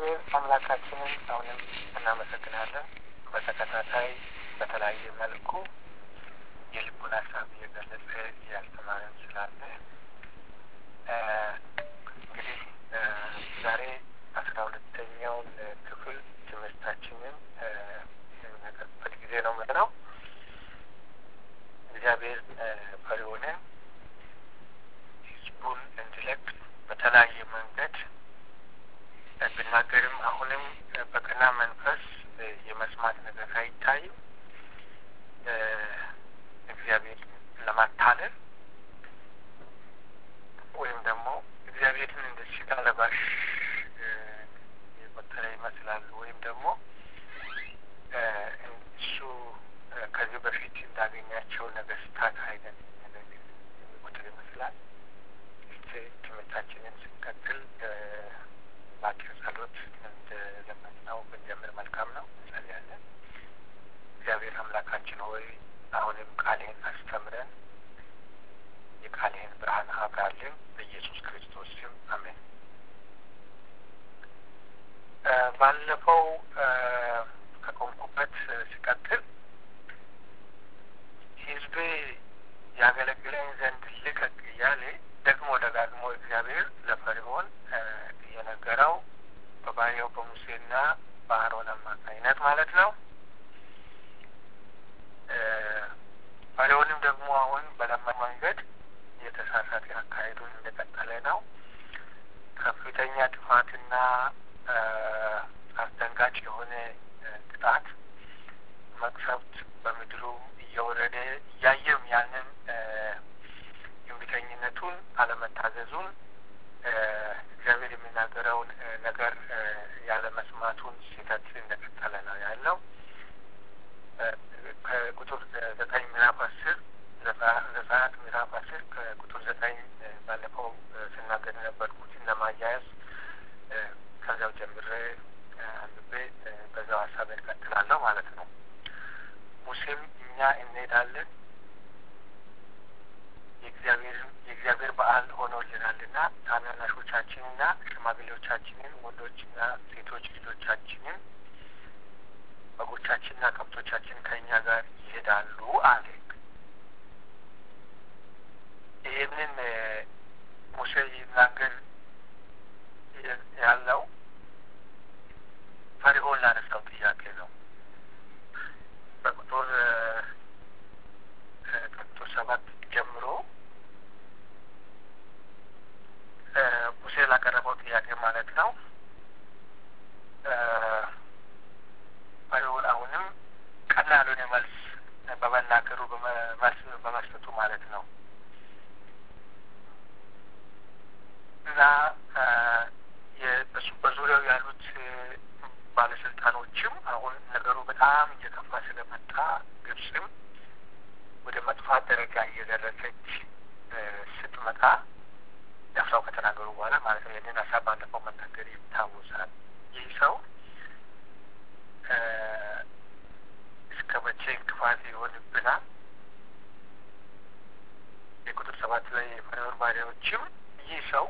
እግዚአብሔር አምላካችንን አሁንም እናመሰግናለን። በተከታታይ በተለያየ መልኩ የልቡን ሀሳብ እየገለጸ እያስተማረን ስላለ እንግዲህ ዛሬ አስራ ሁለተኛውን ክፍል ትምህርታችንን የምናቀርብበት ጊዜ ነው ምንድነው እግዚአብሔር ፈሪዖንን ህዝቡን እንዲለቅ በተለያየ መንገድ ብናገርም አሁንም በቀና መንፈስ የመስማት ነገር አይታይም። እግዚአብሔር ለማታለል ወይም ደግሞ እግዚአብሔርን እንደ ስጋ ለባሽ የቆጠረ ይመስላሉ። ወይም ደግሞ እሱ ከዚህ በፊት እንዳገኛቸው ነገስታት አይነት የሚቆጥር ይመስላል። እስቲ ትምህርታችንን ስንቀጥል ባጭር ጸሎት እንደለመድነው ብንጀምር መልካም ነው። እንጸልያለን። እግዚአብሔር አምላካችን ሆይ አሁንም ቃልህን አስተምረን የቃልህን ብርሃን አብራልን በኢየሱስ ክርስቶስ ስም አሜን። ባለፈው ከቆምኩበት ሲቀጥል ህዝቤ ያገለግለኝ ዘንድ ልቀቅ እያለ ደግሞ ደጋግሞ እግዚአብሔር ለፈርዖን የነገረው በባሪያው በሙሴና በአሮን አማካኝነት ማለት ነው። ፈርዖንም ደግሞ አሁን በለማ መንገድ የተሳሳተ አካሄዱን እንደቀጠለ ነው። ከፍተኛ ጥፋትና አስደንጋጭ የሆነ ቅጣት መቅሰፍት በምድሩ እየወረደ እያየም ያንን እምቢተኝነቱን አለመታዘዙን እግዚአብሔር የሚናገረውን ነገር ያለ መስማቱን ስህተት እንደቀጠለ ነው ያለው። ከቁጥር ዘጠኝ ምዕራፍ አስር ዘጸአት ምዕራፍ አስር ከቁጥር ዘጠኝ ባለፈው ስናገር የነበርኩትን ለማያያዝ ከዚያው ጀምሬ አንብቤ በዛው ሀሳብ እንቀጥላለሁ ማለት ነው። ሙሴም እኛ እንሄዳለን የእግዚአብሔር በዓል ሆኖልናልና ታናናሾቻችንና ሽማግሌዎቻችንን ወንዶችና ሴቶች ልጆቻችንን በጎቻችንና ከብቶቻችን ከእኛ ጋር ይሄዳሉ አለ። ይህንን ሙሴ ይናገር ያለው ፈርዖን ላነሳው ጥያቄ ነው። በቁጥር ከቁጥር ሰባት ጀምሮ ሙሴ ላቀረበው ጥያቄ ማለት ነው። ፈርዖን አሁንም ቀና ያልሆነ መልስ በመናገሩ በመስጠቱ ማለት ነው እና በዙሪያው ያሉት ባለስልጣኖችም አሁን ነገሩ በጣም እየከፋ ስለመጣ ግብፅም ወደ መጥፋት ደረጃ እየደረሰች ስትመጣ ደፍረው ከተናገሩ በኋላ ማለት ነው። ይህንን ሀሳብ ባለፈው መናገር ይታወሳል። ይህ ሰው እስከ መቼ እንቅፋት ይሆንብናል? የቁጥር ሰባት ላይ የፈርዖን ባሪያዎችም ይህ ሰው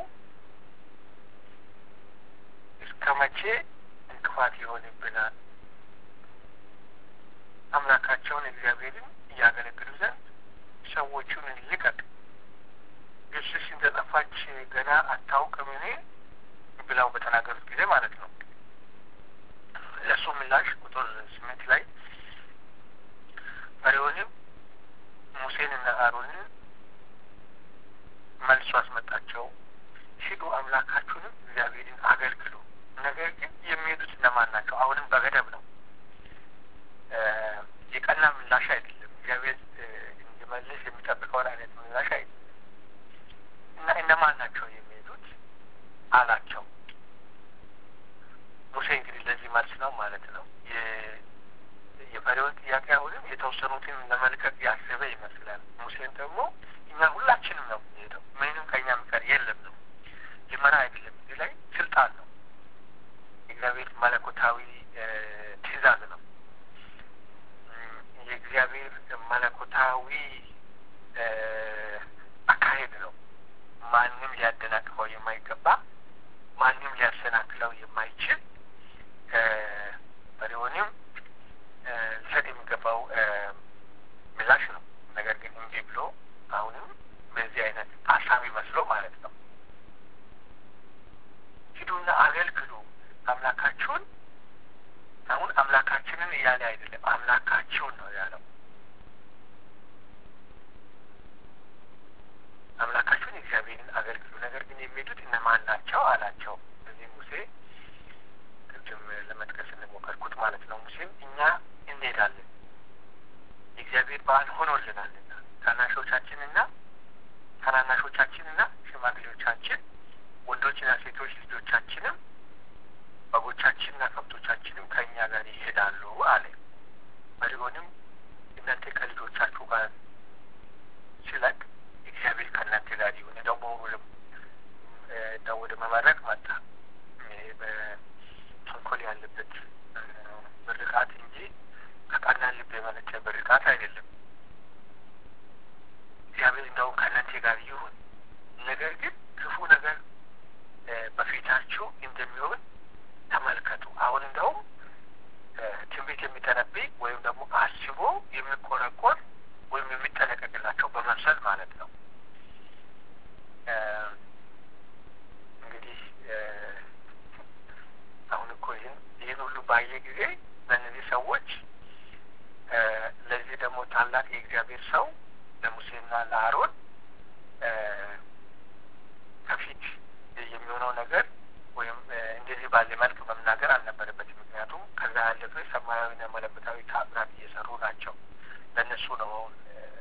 እስከ መቼ እንቅፋት ይሆንብናል? አምላካቸውን እግዚአብሔርን እያገለግሉ ዘንድ ሰዎቹን ልቀቅ፣ ግብጽስ እንደጠፋች ገና አታውቅምን? ብለው በተናገሩት ጊዜ ማለት ነው። ለእሱ ምላሽ ቁጥር ስምንት ላይ ፈርዖንም ሙሴንና አሮንን መልሶ አስመጣቸው። ሂዱ አምላካችሁንም እግዚአብሔርን አገልግሉ። ነገር ግን የሚሄዱት እነማን ናቸው? አሁንም በገደብ ነው። የቀና ምላሽ አይደለም። እግዚአብሔር እንዲመልስ የሚጠብቀውን አይነት ምላሽ አይደለም እና እነማን ናቸው የሚሄዱት አላቸው። ሙሴ እንግዲህ ለዚህ መልስ ነው ማለት ነው። የፈርዖን ጥያቄ አሁንም የተወሰኑትን ለመልቀቅ ያሰበ ይመስላል። ሙሴን ደግሞ እኛ ሁላችንም ነው የሚሄደው፣ ምንም ከኛ የሚቀር የለም ነው። ልመና አይደለም፣ እዚህ ላይ ስልጣን ነው። የእግዚአብሔር መለኮታዊ ትእዛዝ ነው። የእግዚአብሔር መለኮታዊ አካሄድ ነው። ማንም ሊያደናቅፈው የማይገባ ማንም ሊያሰናክለው የማይችል አምላካችሁን ነው ያለው። አምላካችሁን እግዚአብሔርን አገልግሉ። ነገር ግን የሚሄዱት እነማን ናቸው አላቸው። እዚህ ሙሴ ቅድም ለመጥቀስ እንሞከርኩት ማለት ነው። ሙሴም እኛ እንሄዳለን የእግዚአብሔር በዓል ሆኖልናልና ታናሾቻችንና ታናናሾቻችንና ሽማግሌዎቻችን ወንዶችና ሴቶች ልጆቻችንም በጎቻችንና ከብቶቻችንም ከእኛ ጋር ይሄዳሉ አለ። ፈርዖንም እናንተ ከልጆቻችሁ ጋር ሲለቅ እግዚአብሔር ከእናንተ ጋር ይሁን ደግሞ ደግሞ ወደ መባረክ መጣ። በተንኮል ያለበት ምርቃት እንጂ ከቀና ልብ የመነጨ ምርቃት አይደለም። እግዚአብሔር እንደውም ከእናንተ ጋር ይሁን፣ ነገር ግን ክፉ ነገር በፊታችሁ እንደሚሆን ተመልከቱ። አሁን እንደውም ትንቢት የሚተነብይ ወይም ደግሞ አስቦ የሚቆረቆር ወይም የሚጠነቀቅላቸው በመምሰል ማለት ነው። እንግዲህ አሁን እኮ ይህን ይህን ሁሉ ባየ ጊዜ ለእነዚህ ሰዎች ለዚህ ደግሞ ታላቅ የእግዚአብሔር ሰው ለሙሴና ለአሮን ከፊት የሚሆነው ነገር ወይም እንደዚህ ባለ መልክ መናገር አልነበረበትም። ምክንያቱም ከዛ ያለፈ ሰማያዊና መለኮታዊ ተአምራት እየሰሩ ናቸው። ለእነሱ ነው አሁን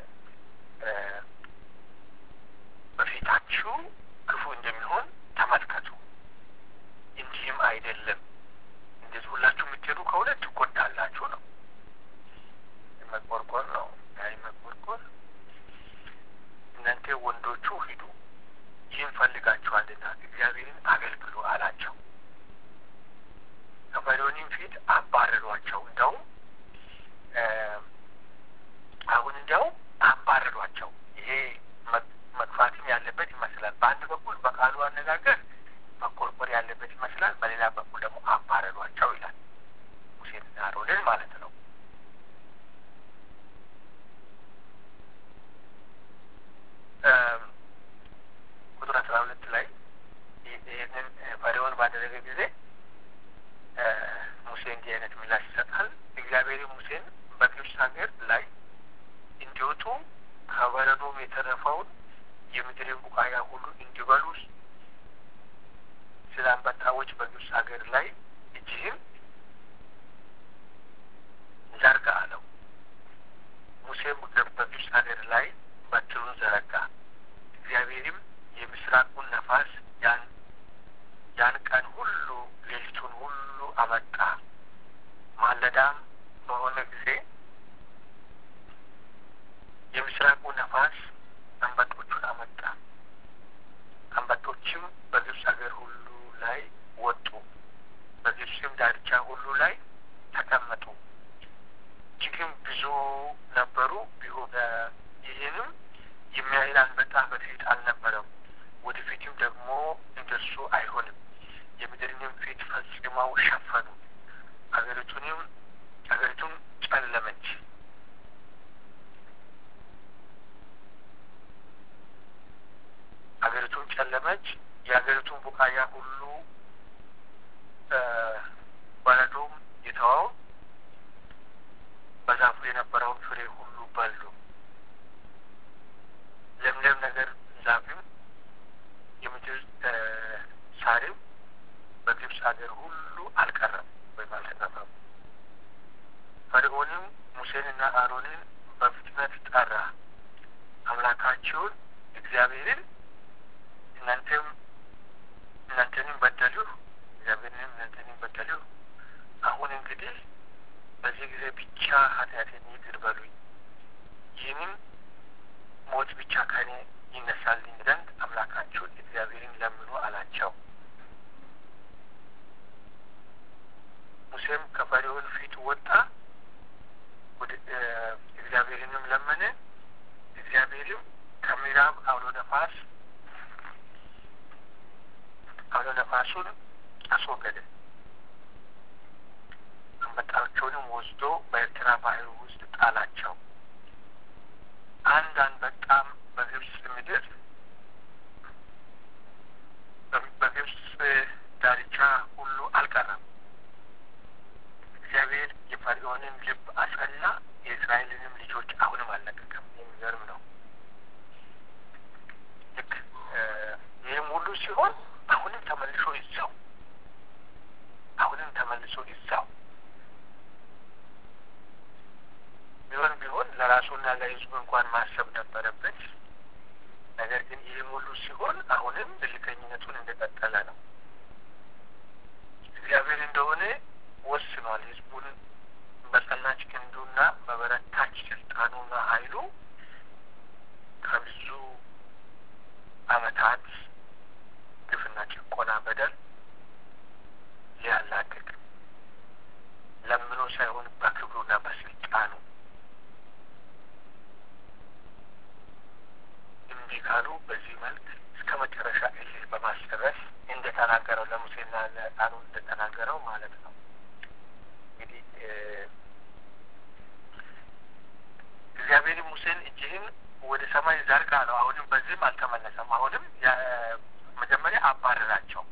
በፊታችሁ ክፉ እንደሚሆን ተመልከቱ፣ እንዲህም አይደለም እንደዚህ ሁላችሁ የምትሄዱ ከሆነ ትጎዳላችሁ ነው። መቆርቆር ነው ያይ መቆርቆር። እናንተ ወንዶቹ ሂዱ ይህን ፈልጋችኋልና እግዚአብሔርን አገልግሉ አላቸው። ከፈርዖንም ፊት አባረሯቸው። እንደውም አሁን እንዲያውም አባረሯቸው። ይሄ መግፋትም ያለበት ይመስላል። በአንድ በኩል በቃሉ አነጋገር መቆርቆር ያለበት ይመስላል። በሌላ በኩል ደግሞ አባረሯቸው ይላል። ሙሴንና አሮንን ማለት ነው። ቁጥር አስራ ሁለት ላይ ይህንን ፈርዖን ባደረገ ጊዜ ሙሴ እንዲህ አይነት ምላሽ ይሰጣል። እግዚአብሔር ሙሴን በግብፅ ሀገር ላይ እንዲወጡ ከበረዶም የተረፈውን የምድርን ቡቃያ ሁሉ እንዲበሉ ስለ አንበጣዎች በግብፅ ሀገር ላይ እጅህን ዘርጋ አለው። ሙሴም በግብፅ ሀገር ላይ በትሩን ዘረጋ። እግዚአብሔርም የምስራቁን ነፋስ ያን ያን ቀን ሁሉ ሌሊቱን ሁሉ አመጣ። ማለዳም በሆነ ጊዜ የምስራቁ ነፋስ አንበጦቹን አመጣ። አንበጦችም በግብፅ ሀገር ሁሉ ላይ ወጡ፣ በግብፅም ዳርቻ ሁሉ ላይ ተቀመጡ። እጅግም ብዙ ነበሩ። ቢሆን ይህንም የሚያህል አንበጣ በፊት አልነበረም፣ ወደፊትም ደግሞ እንደርሱ አይሆንም። የምድርንም ፊት ፈጽመው ሸፈኑ። አገሪቱንም አገሪቱም ጨለመች። አገሪቱም ጨለመች። የአገሪቱን ቡቃያ ሁሉ በረዶም የተዋው በዛፉ የነበረውን ፍሬ ሁሉ በሉ። ለምለም ነገር ዛፍም የምድር ሳርም በግብፅ ሀገር ሁሉ አልቀረም ወይም አልተረፈም። ፈርዖንም ሙሴንና አሮንን በፍጥነት ጠራ። አምላካችሁን እግዚአብሔርን እናንተም እናንተንም በደሉ፣ እግዚአብሔርንም እናንተንም በደሉ። አሁን እንግዲህ በዚህ ጊዜ ብቻ ኃጢአቴን ይቅር በሉኝ፣ ይህንም ሞት ብቻ ከኔ ይነሳልኝ ዘንድ አምላካችሁን እግዚአብሔርን ለምኑ አላቸው። ሙሴም ከፈርዖን ፊት ወጣ፣ ወደ እግዚአብሔርንም ለመነ። እግዚአብሔርም ከምዕራብ አውሎ ነፋስ አውሎ ነፋሱን አስወገደ። አንበጣቸውንም ወስዶ በኤርትራ ባህር ውስጥ ጣላቸው። አንድ አንበጣም በግብፅ ምድር በግብፅ ዳርቻ ሁሉ አልቀረም። እግዚአብሔር የፈርዖንን ልብ አጸና፣ ተመልሶ ይዛው ቢሆን ቢሆን ለራሱና ለሕዝቡ እንኳን ማሰብ ነበረበት። ነገር ግን ይህም ሁሉ ሲሆን አሁንም እልከኝነቱን እንደቀጠለ ነው። እግዚአብሔር እንደሆነ ወስኗል። ሕዝቡን በጸናች ክንዱና በበረታች ስልጣኑና ኃይሉ ከብዙ ዓመታት ግፍና ጭቆና በደል ሊያላቅቅ ለምኖ ሳይሆን በክብሩና በስልጣኑ እምቢ ካሉ በዚህ መልክ እስከ መጨረሻ እልህ በማስጨረስ እንደተናገረው ለሙሴና ለአሮን እንደተናገረው ማለት ነው። እንግዲህ እግዚአብሔር ሙሴን እጅህን ወደ ሰማይ ዘርጋ ነው። አሁንም በዚህም አልተመለሰም። አሁንም መጀመሪያ አባረራቸው።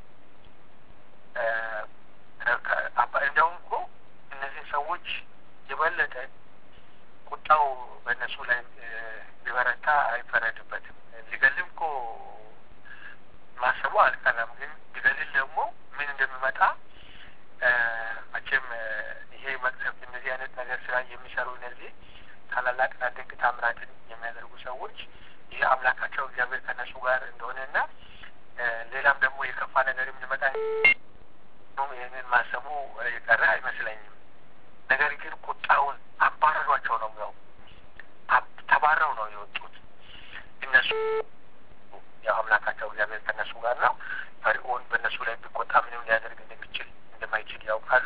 እንዲያውም እኮ እነዚህ ሰዎች የበለጠ ቁጣው በእነሱ ላይ ቢበረታ አይፈረድበትም። ሊገልም እኮ ማሰቡ አልቀረም። ግን ሊገልል ደግሞ ምን እንደሚመጣ መቼም ይሄ መቅሰፍት እንደዚህ አይነት ነገር ስራ የሚሰሩ እነዚህ ታላላቅና ድንቅ ታምራትን የሚያደርጉ ሰዎች ይህ አምላካቸው እግዚአብሔር ከነሱ ጋር እንደሆነና ሌላም ደግሞ የከፋ ነገርም ሊመጣ ይህንን ማሰቡ የቀረ አይመስለኝም። ነገር ግን ቁጣውን አባረሯቸው ነው ያው ተባረው ነው የወጡት። እነሱ ያው አምላካቸው እግዚአብሔር ከነሱ ጋር ነው። ፈርዖን በእነሱ ላይ ቢቆጣ ምንም ሊያደርግ እንደሚችል እንደማይችል ያውቃሉ።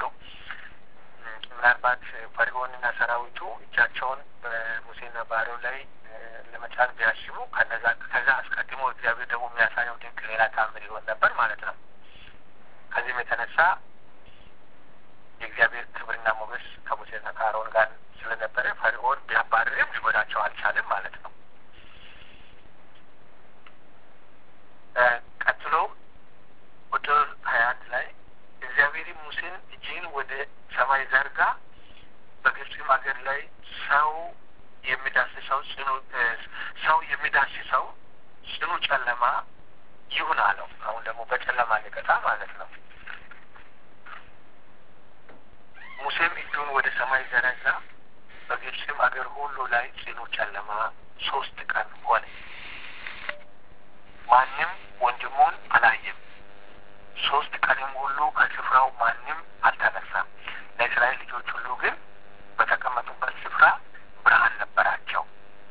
ምናልባት ፈርዖንና ሰራዊቱ እጃቸውን በሙሴና በአሮን ላይ ለመጫን ቢያስቡ ከነዛ ከዛ አስቀድሞ እግዚአብሔር ደግሞ የሚያሳየው ድንቅ ሌላ ታምር ይሆን ነበር ማለት ነው። ከዚህም የተነሳ የእግዚአብሔር ክብርና ሞገስ ከሙሴና ከአሮን ጋር ስለነበረ ፈርዖን ቢያባርርም ሊጎዳቸው አልቻለም ማለት ነው። ቀጥሎ ቁጥር ሀያ አንድ ላይ እግዚአብሔርም ሙሴን እጅህን ወደ ሰማይ ዘርጋ፣ በግብፅም ሀገር ላይ ሰው የሚዳስሰው ጽኑ ሰው የሚዳስሰው ጽኑ ጨለማ ይሁን አለው። አሁን ደግሞ በጨለማ ሊቀጣ ማለት ነው። ሙሴም እጁን ወደ ሰማይ ዘረጋ፣ በግብፅም አገር ሁሉ ላይ ጽኑ ጨለማ ሶስት ቀን ሆነ። ማንም ወንድሙን አላየም። ሶስት ቀንም ሁሉ ከስፍራው ማንም አልተነሳም። ለእስራኤል ልጆች ሁሉ ግን በተቀመጡበት ስፍራ ብርሃን ነበራቸው።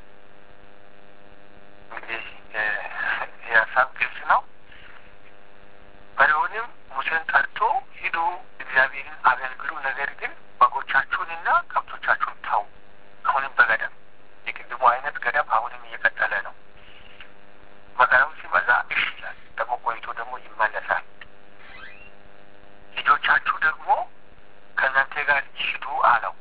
እንግዲህ ይህ ሀሳብ ግልጽ ነው። ፈርዖንም ሙሴን ጠርቶ ሂዱ፣ እግዚአብሔርን አገልግሉ፣ ነገር ግን በጎቻችሁንና ከብቶቻችሁን ተው። አሁንም በገደብ የቅድሙ አይነት ገደብ አሁንም እየቀጠለ ነው። መከራው ሲበዛ እሺ ይላል፣ ደግሞ ቆይቶ ደግሞ ይመለሳል። ልጆቻችሁ ደግሞ ከእናንተ ጋር ይሂዱ አለው።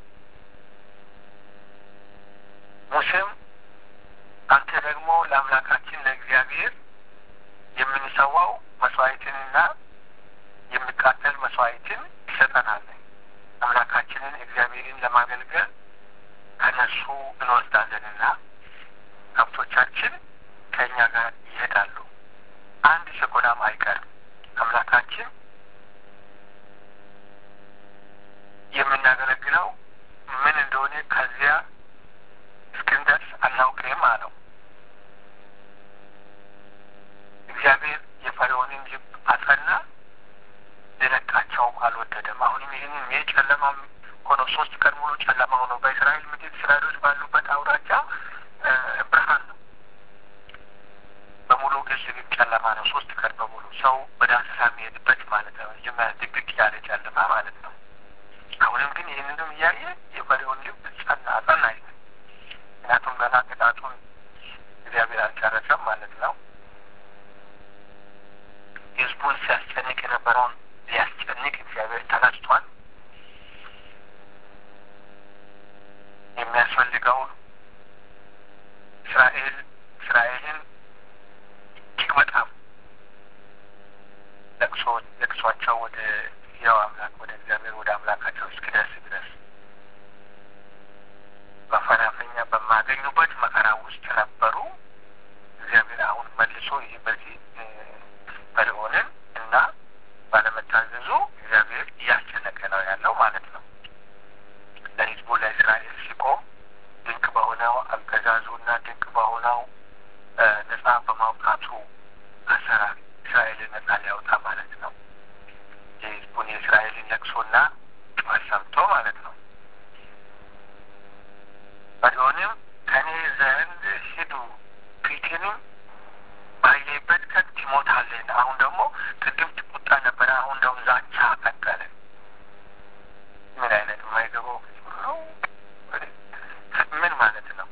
ሙሴም አንተ ደግሞ ለአምላካችን ለእግዚአብሔር የምንሰዋው መስዋዕትንና የሚቃጠል መስዋዕትን ይሰጠናል። አምላካችንን እግዚአብሔርን ለማገልገል ከነሱ እንወስዳለንና ከብቶቻችን ከእኛ ጋር ይሄዳሉ። አንድ ሰኮናም አይቀርም። አምላካችን የምናገለግለው ምን እንደሆነ ከዚያ እስክንደርስ አናውቅም አለው። እግዚአብሔር የፈርዖንን ልብ አጸና፣ ሊለቃቸውም አልወደደም። አሁንም ይህንን ይህ ጨለማ ሆኖ ሶስት ቀን ሙሉ ጨለማ ሆኖ በእስራኤል ምድር እስራኤሎች ባሉበት አውራጃ ብርሃን ነው። በሙሉ ግልጽ ግን ጨለማ ነው። ሶስት ቀን በሙሉ ሰው በዳሰሳ የሚሄድበት ማለት ነው። ድቅድቅ ያለ ጨለማ ማለት ነው። አሁንም ግን ይህንንም እያየ የፈርዖን ልብ ጸና ጸና ይል ምክንያቱም ገና ቅጣቱን እግዚአብሔር አልጨረሰም ማለት ነው። ህዝቡን ሲያስጨንቅ የነበረውን ሊያስጨንቅ እግዚአብሔር ተነስቷል። የሚያስፈልገውን እስራኤል እስራኤልን እጅግ በጣም ለቅሶ ለቅሷቸው ወደ ያው አምላክ ወደ እግዚአብሔር ወደ አምላካቸው እስኪደርስ ድረስ መፈናፈኛ በማገኙበት መከራ ውስጥ ነበሩ። ልቦና ጩኸት ሰምቶ ማለት ነው። ፈርዖንም ከእኔ ዘንድ ሂዱ ፊቴንም ባየበት ቀን ትሞታለህ። አሁን ደግሞ ቅድም ቁጣ ነበረ፣ አሁን ደግሞ ዛቻ ቀጠለ። ምን አይነት የማይገባው ነው? ምን ማለት ነው?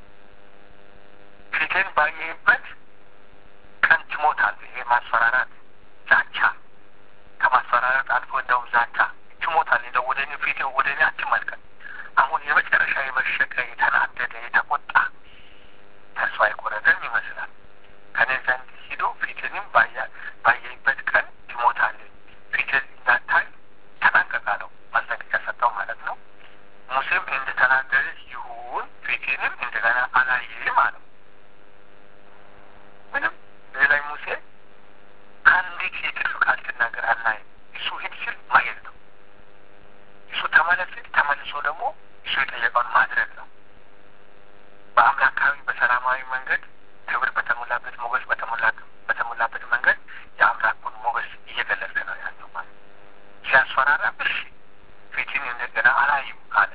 ፊቴን ባየበት ቀን ትሞታለህ። ይሄ ማስፈራራት፣ ዛቻ ከማስፈራራት አልፎ እንደውም ዛቻ ትሞታለህ። እንደው ወደ እኔ ፊቴ ወደ እኔ አትመልከት። አሁን የመጨረሻ የመሸቀ የተናደደ የተቆጣ ተስፋ የቆረጠም ይመስላል። ከኔ ዘንድ ሂዶ ፊትንም ባየበት ቀን ትሞታለህ፣ ፊትን እንዳታይ ተጠንቀቃለሁ። ማስጠንቀቂያ ሰጠው ማለት ነው። ሙሴም እንደተናገረ ይሁን ፊትንም እንደገና አላየህም አለው። ምንም እዚህ ላይ ሙሴ ከአንዲት የትርፍ ቃል ትናገር አናይም። እሱ ሂድ ሲል ማየት ነው። እሱ ተመለስ ሲል ተመልሶ ደግሞ እሱ የጠየቀውን ማድረግ ነው። በአምላካዊ በሰላማዊ መንገድ ክብር በተሞላበት ሞገስ በተሞላበት መንገድ የአምላኩን ሞገስ እየገለጸ ነው ያለው ማለት ሲያስፈራራ እሺ ፊትን እንደገና አላይም አለ።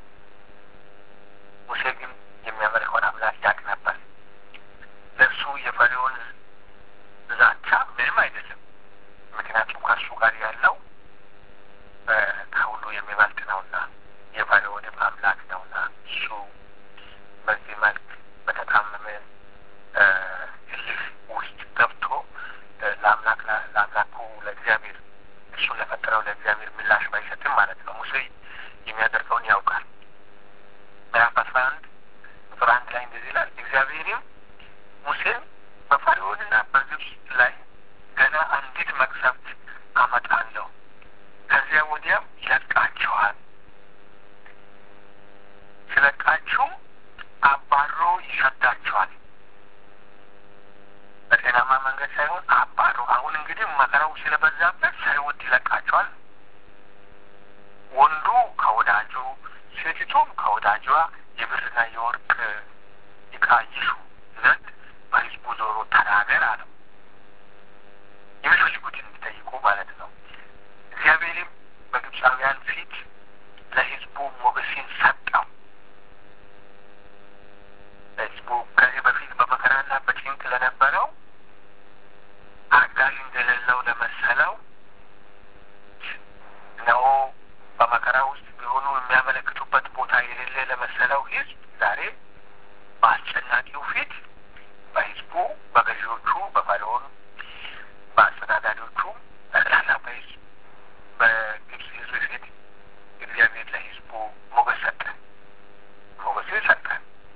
ሙሴ ግን የሚያመልከውን አምላክ ያቅ ነበር። ለእሱ የፈሪውን ዛቻ ምንም አይደለም። ምክንያቱም ከእሱ ጋር ያለው ከሁሉ የሚበልጥ ነውና የፈሪውንም አምላክ ነውና እሱ በዚህ መልክ በተጣመመ እልህ ውስጥ ገብቶ ለአምላክ ለአምላኩ ለእግዚአብሔር እሱን ለፈጠረው ለእግዚአብሔር ምላሽ ባይሰጥም ማለት ነው። ሙሴ የሚያደርገውን ያውቃል። ምዕራፍ አስራ አንድ ቁጥር አንድ ላይ እንደዚህ ይላል። እግዚአብሔርም ሙሴን በፈርዖንና በግብፅ ላይ ገና አንዲት መቅሰፍት አመጣለሁ፣ ከዚያ ወዲያም ይለቃችኋል። ሲለቃችሁም አባሮ ይሰዳችኋል። በጤናማ መንገድ ሳይሆን አባሮ። አሁን እንግዲህ መከራው ስለበዛበት ሳይወድ ይለቃቸዋል። ወንዱ ከወዳጁ ሴቲቱም ከወዳጇ የብርና የወርቅ ዕቃ ይሹ ዘንድ በሕዝቡ ዞሮ ተናገር አለው። የሚፈልጉትን እንዲጠይቁ ማለት ነው። እግዚአብሔርም በግብፃውያን ፊት ለሕዝቡ ሞገስን ሰጠው። ሕዝቡ ከዚህ በፊት በመከራና በጭንቅ ለነበረው አጋዥ እንደሌለው ለመሰለው እነሆ በመከራ ውስጥ ቢሆኑ የሚያመለክቱበት ቦታ የሌለ ለመሰለው ሕዝብ ዛሬ በአስጨናቂው ፊት በሕዝቡ በገዢዎቹ በፈርዖን በአስተዳዳሪዎቹ ጠቅላላ በሕዝብ በግብፅ ሕዝብ ፊት እግዚአብሔር ለሕዝቡ ሞገስ ሰጠ። ሞገስን ሰጠ።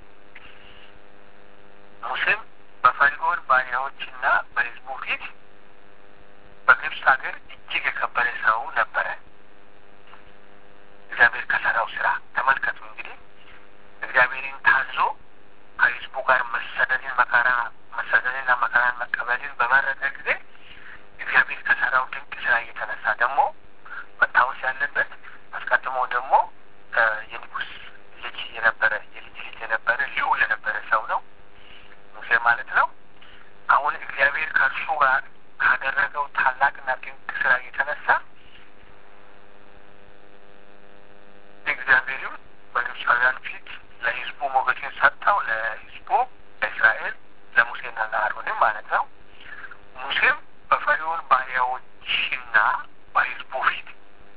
ሙሴም በፈርዖን ባሪያዎችና በሕዝቡ ፊት በግብፅ ሀገር እጅግ የከበረ ሰው ነበረ። እግዚአብሔር ከሰራው ስራ ተመልከቱ። እንግዲህ እግዚአብሔርን ታዞ ከሕዝቡ ጋር መሰደድን መከራ መሰደድንና መከራን መቀበልን በመረጠ ጊዜ እግዚአብሔር ከሰራው ድንቅ ስራ እየተነሳ ደግሞ መታወስ ያለበት አስቀድሞ ደግሞ የንጉሥ ልጅ የነበረ የልጅ ልጅ የነበረ ልዑል የነበረ ሰው ነው ሙሴ ማለት ነው። አሁን እግዚአብሔር ከእርሱ ጋር ካደረገው ታላቅና ድንቅ ስራ የተነሳ እግዚአብሔርም በግብፃውያን ፊት ለሕዝቡ ሞገስን ሰጠው። ለሕዝቡ ለእስራኤል ለሙሴና ለአሮንም ማለት ነው። ሙሴም በፈርዖን ባሪያዎችና በሕዝቡ ፊት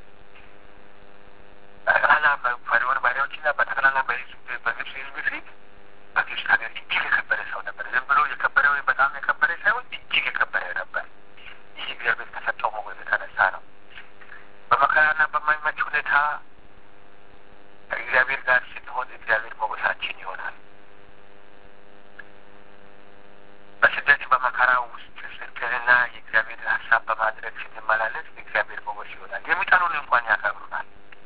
ጠቅላላ በፈርዖን ባሪያዎችና በጠቅላላ በግብፅ ሕዝብ ፊት በግብፅ ሀገር እጅግ የከበረ ሰው ነበር። ዝም ብሎ የከበረ ወይ በጣም የከበረ ሳይሆን እጅግ የከበረ ነበር። ይህ እግዚአብሔር ከሰጠው ሞገስ የተነሳ ነው። በመከራና በማይመች ሁኔታ ከእግዚአብሔር ጋር ስንሆን እግዚአብሔር ሞገሳችን ይሆናል። በስደት በመከራ ውስጥ ጽድቅንና የእግዚአብሔርን ሀሳብ በማድረግ ስንመላለስ እግዚአብሔር ሞገስ ይሆናል። የሚጠሉን እንኳን ያከብሩናል።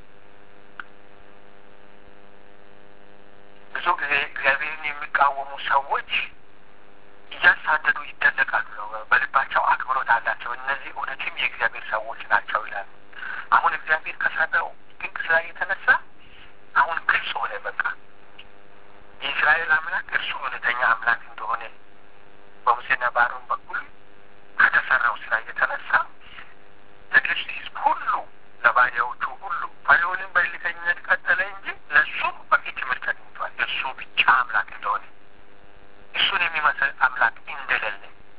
ብዙ ጊዜ እግዚአብሔርን የሚቃወሙ ሰዎች እያሳደዱ ይደነቃሉ ነው። በልባቸው አክብሮት አላቸው። እነዚህ እውነትም የእግዚአብሔር ሰዎች ናቸው ይላሉ። አሁን እግዚአብሔር ከሰራው ድንቅ ስራ የተነሳ አሁን ግልጽ ሆነ። በቃ የእስራኤል አምላክ እርሱ እውነተኛ አምላክ እንደሆነ በሙሴና በአሮን በኩል ከተሰራው ስራ የተነሳ ለግብፅ ሕዝብ ሁሉ ለባሪ ባሪያዎቹ ሁሉ ፈርዖንም በእልከኝነት ቀጠለ እንጂ ለእሱም በቂ ትምህርት አግኝቷል። እሱ ብቻ አምላክ እንደሆነ እሱን የሚመስል አምላክ እንደሌለ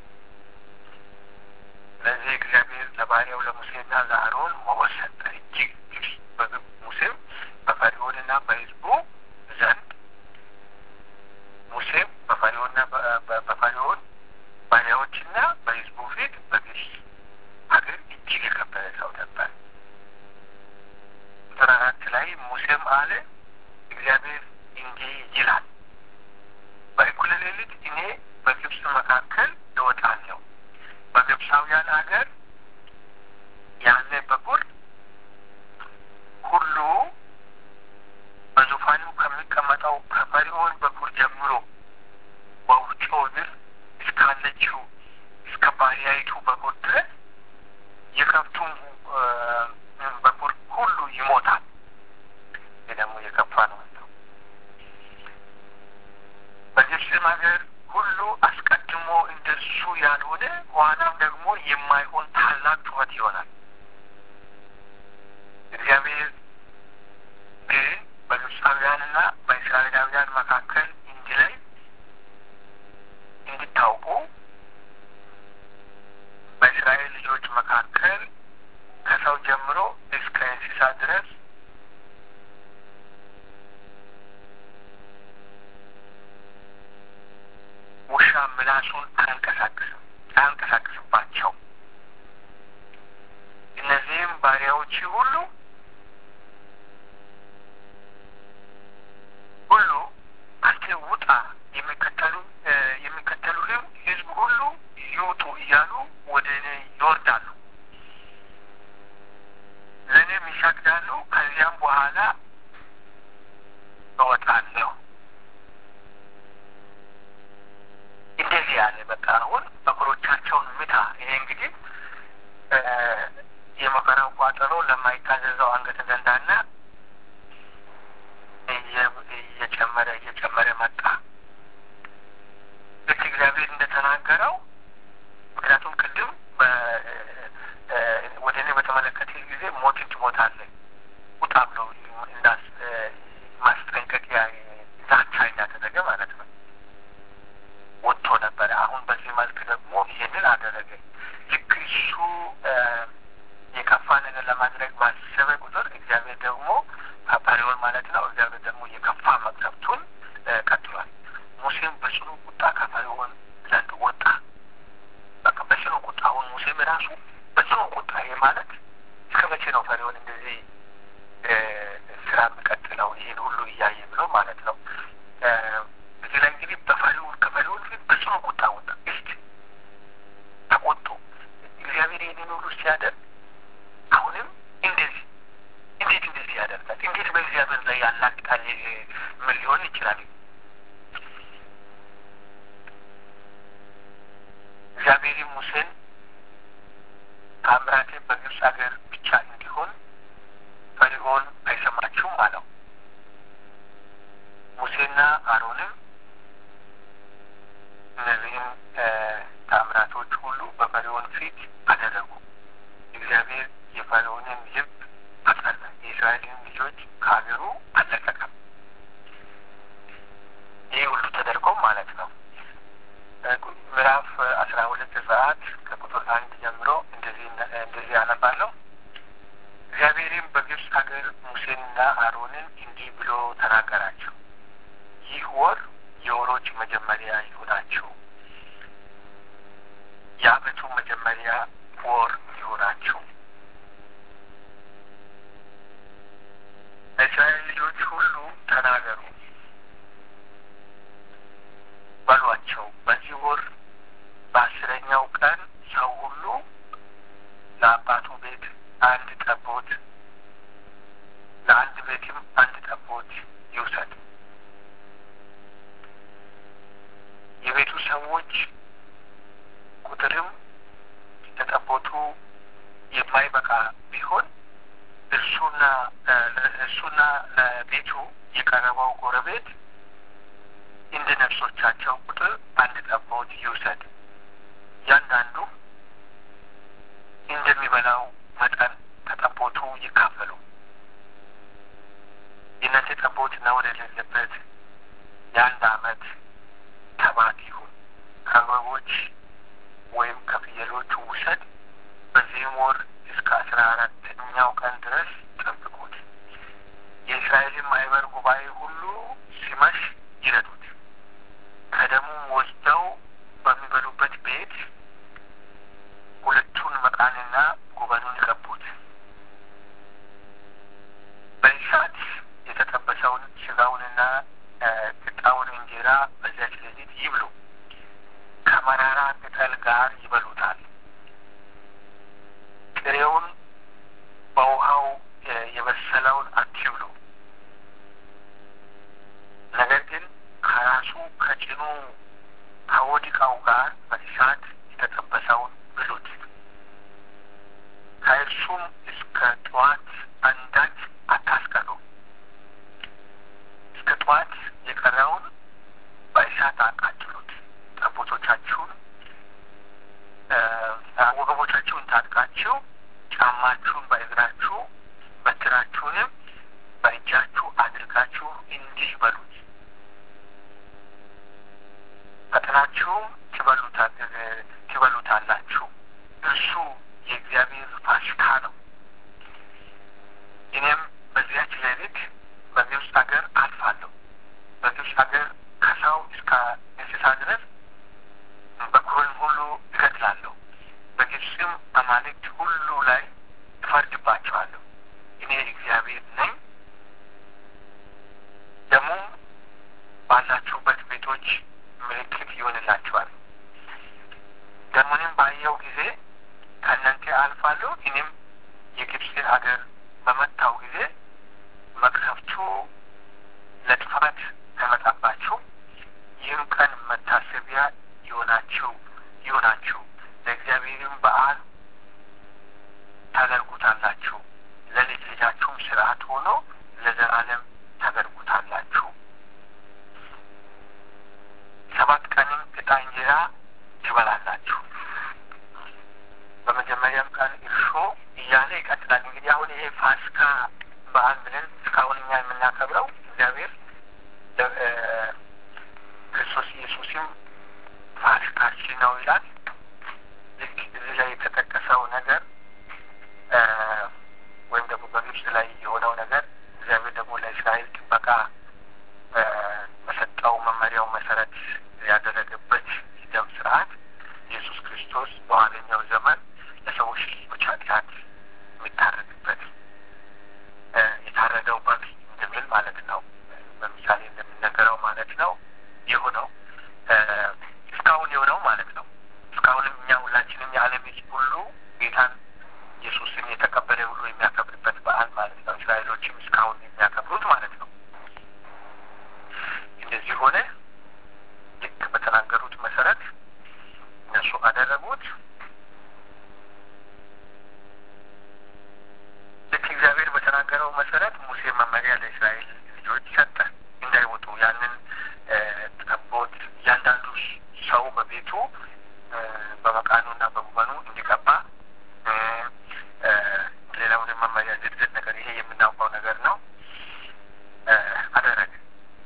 ስለዚህ እግዚአብሔር ለባሪያው ለሙሴና ለአሮን ሞገስ ሰጠ። እጅግ ግብፅ ሙሴም በፈርዖንና በሕዝቡ ዘንድ ሙሴም በፈርዖንና በፈርዖን ባሪያዎችና በሕዝቡ ፊት በግብፅ ሀገር እጅግ የከበረ ሰው ነበር። ቁጥር አራት ላይ ሙሴም አለ እግዚአብሔር እንዲህ ይላል በእኩለ ሌሊት እኔ በግብፅ መካከል እወጣለሁ በግብፃውያን ሀገር ያለ በኩር ሁሉ በዙፋኑ ከሚቀመጠው ከፈርዖን በኩር ጀምሮ በውጮ ብር እስካለችው እስከ ባሪያይቱ በኩር ድረስ የከብቱም በኩር ሁሉ ይሞታል። ይህ ደግሞ የከፋ ነው። በግብፅም ሀገር ሁሉ አስቀድሞ እንደሱ ያልሆነ ኋላም ደግሞ የማይሆን ታላቅ ጩኸት ይሆናል። እግዚአብሔር ግን በግብፃውያንና በእስራኤላውያን መካከል እንዲለይ እንዲታውቁ በእስራኤል ልጆች መካከል ከሰው ጀምሮ እስከ እንስሳ ድረስ ውሻ ምላሱን አያንቀሳቅስም አያንቀሳቅስባቸው። እነዚህም ባሪያዎች ሁሉ ሁሉ አንተ ውጣ የሚከተሉ የሚከተሉህም ሕዝብ ሁሉ ይውጡ እያሉ ወደ እኔ ይወርዳሉ፣ ለእኔም ይሰግዳሉ። ከዚያም በኋላ እወጣለሁ። እንደዚህ ያለ በቃ አሁን በኩሮቻቸውን ምታ። ይሄ እንግዲህ የመከራው ቋጠሮ ለማይታዘዘው አንገተ ደንዳና እየጨመረ እየጨመረ መጣ። ልክ እግዚአብሔር እንደተናገረው ምክንያቱም ቅድም ወደ እኔ በተመለከተ ጊዜ ሞትን ትሞታለህ ውጣ ብሎ እንዳስ ማስጠንቀቂያ ዛቻ እንዳደረገ ማለት ነው። ወጥቶ ነበረ። አሁን በዚህ መልክ ደግሞ ይህንን አደረገ። ልክ እሱ የከፋ ነገር ለማድረግ ባሰበ ቁጥር እግዚአብሔር ደግሞ ፈርዖን ማለት ነው። እግዚአብሔር ደግሞ የከፋ መቅሰፍቱን ቀጥሏል። ሙሴም በጽኑ ቁጣ ከፈርዖን ዘንድ ወጣ። በቃ በጽኑ ቁጣ አሁን ሙሴም ራሱ በጽኑ ቁጣ ይሄ ማለት እስከ መቼ ነው ፈርዖን እንደዚህ ስራ የሚቀጥለው ይህን ሁሉ እያየ ብሎ ማለት ነው። እዚህ ላይ እንግዲህ በፈርዖን ከፈርዖን ፊት በጽኑ ቁጣ ወጣ። እስቲ ተቆጡ። እግዚአብሔር ይህንን ሁሉ ሲያደርግ አሁንም እንደዚህ እንዴት እንደዚህ ያደርጋል? እንዴት በእግዚአብሔር ላይ ያላግጣል? ምን ሊሆን ይችላል? እግዚአብሔርም ሙሴን ታምራቴ በግብፅ ሀገር ብቻ እንዲሆን ፈርዖን አይሰማችሁም አለው። ሙሴና አሮንም እነዚህም ታምራቶች ሁሉ በፈርዖን ፊት አደረጉ። እግዚአብሔር የፈርዖንን ልብ አጸና፣ የእስራኤልን ልጆች ከሀገሩ አለቀቀም። ይህ ሁሉ ተደርጎም ማለት ነው። ምዕራፍ አስራ ሁለት ዘጸአት ከቁጥር አንድ ጀምሮ እንደዚህ እንደዚህ ያነባለሁ። እግዚአብሔርም በግብፅ ሀገር ሙሴንና አሮንን እንዲህ ብሎ ተናገራቸው። ይህ ወር የወሮች መጀመሪያ ይሁናችሁ፣ የዓመቱ መጀመሪያ ወር ይሁናችሁ። ለእስራኤል ልጆች ሁሉ ተናገሩ በሏቸው። በዚህ ወር በአስረኛው ቀን ሰው ሁሉ ለአባቱ ቤት አንድ ጠቦት፣ ለአንድ ቤትም አንድ ጠቦት ይውሰድ። የቤቱ ሰዎች ቁጥርም ለጠቦቱ የማይበቃ ቢሆን እርሱና እርሱና ለቤቱ የቀረበው ጎረቤት እንደ ነፍሶቻቸው ቁጥር አንድ ጠቦት ይውሰድ። እያንዳንዱ እንደሚበላው መጠን ከጠቦቱ ይካፈሉ። የሌለበት የአንድ አመት ተባት ይሁን ከበጎች ወይም ከፍየሎቹ ውሰድ። በዚህም ወር እስከ አስራ አራተኛው ቀን ድረስ ጠብቁት። የእስራኤልን ማህበር ጉባኤ ሁሉ ሲመሽ ይረዱት። ከደሙም ወስደው በሚበሉበት ቤት ሁለቱን መቃንና ጉበኑን ይቀቡት። በእሳት የተጠበሰውን ስጋውንና ቂጣውን እንጀራ በዚያች ሌሊት ይብሉ። ከመራራ ቅጠል ጋር ይበሉታል። ጥሬውን በውሃው የበሰለውን አትብሉ። ነገር ግን ከራሱ ከጭኑ ከወዲቃው ጋር በእሳት የተጠበሰውን ብሉት። ከእርሱም እስከ ጠዋት አንዳች አታስቀሩ። እስከ ጠዋት የቀረውን በእሳት አቃጥሉት። ጠቦቶቻችሁን ወገቦቻችሁን ታጥቃችሁ ጫማችሁን በእግራችሁ በትራችሁንም በእጃችሁ አድርጋችሁ እንዲህ በሉት። ፈጥናችሁም ትበሉታላችሁ። እርሱ የእግዚአብሔር ፋሲካ ነው። እኔም በዚያች ሌሊት በግብፅ ሀገር አልፋለሁ። በግብፅ ሀገር ከሰው እስከ እንስሳ ድረስ በኩርን ሁሉ እገድላለሁ። በግብፅም አማልክት ሁሉ ላይ እፈርድባቸዋለሁ። እኔ እግዚአብሔር ነኝ። ደግሞም ባላችሁበት ቤቶች ምልክት ይሆንላችኋል። ደሙንም ባየው ጊዜ ከእናንተ አልፋለሁ። እኔም የግብፅን ሀገር በመታው ጊዜ መቅሰፍቱ ለጥፋት አይመጣባችሁ። ይህም ቀን መታሰቢያ ይሆናችሁ ይሆናችሁ ለእግዚአብሔርም በዓል ታደርጉታላችሁ። ለልጅ ልጃችሁም ስርዓት ሆኖ ለዘላለም ታደርጉታላችሁ። ሰባት ቀንም ዕጣ እንጀራ ትበላላችሁ። በመጀመሪያም ቀን እርሾ እያለ ይቀጥላል። እንግዲህ አሁን ይሄ ፋሲካ በዓል ብለን እስካሁን እኛ የምናከብረው እግዚአብሔር ክርስቶስ ኢየሱስም ፋሲካችን ነው ይላል። ልክ እዚህ ላይ የተጠቀሰው ነገር ወይም ደግሞ በግብፅ ላይ የሆነው ነገር እግዚአብሔር ደግሞ ለእስራኤል ጥበቃ በሰጠው መመሪያው መሰረት ያደረገበት ደም ስርዓት ኢየሱስ ክርስቶስ በኋለኛው ዘመን ለሰዎች ልጆች ኃጢአት የሚታረድበት የታረደው በግ እንደሚል ማለት ነው። በምሳሌ እንደሚነገረው ማለት ነው የሆነው እስካሁን የሆነው ማለት ነው። እስካሁንም እኛ ሁላችንም የዓለም ሕዝብ ሁሉ ጌታን ኢየሱስን የተቀበለ ሁሉ የሚያከብርበት በዓል ማለት ነው። እስራኤሎችም እስካሁን የሚያከብሩት ማለት ነው። እንደዚህ ሆነ። ልክ በተናገሩት መሰረት እነሱ አደረጉት። ልክ እግዚአብሔር በተናገረው መሰረት ሙሴ መመሪያ ለእስራኤል ልጆች ሰጠ እንዳይወጡ ያንን ጠቦት እያንዳንዱ ሰው በቤቱ በመቃኑና በጉበኑ እንዲቀባ ሌላውንም መመሪያ ዝርዝር ነገር ይሄ የምናውቀው ነገር ነው አደረገ።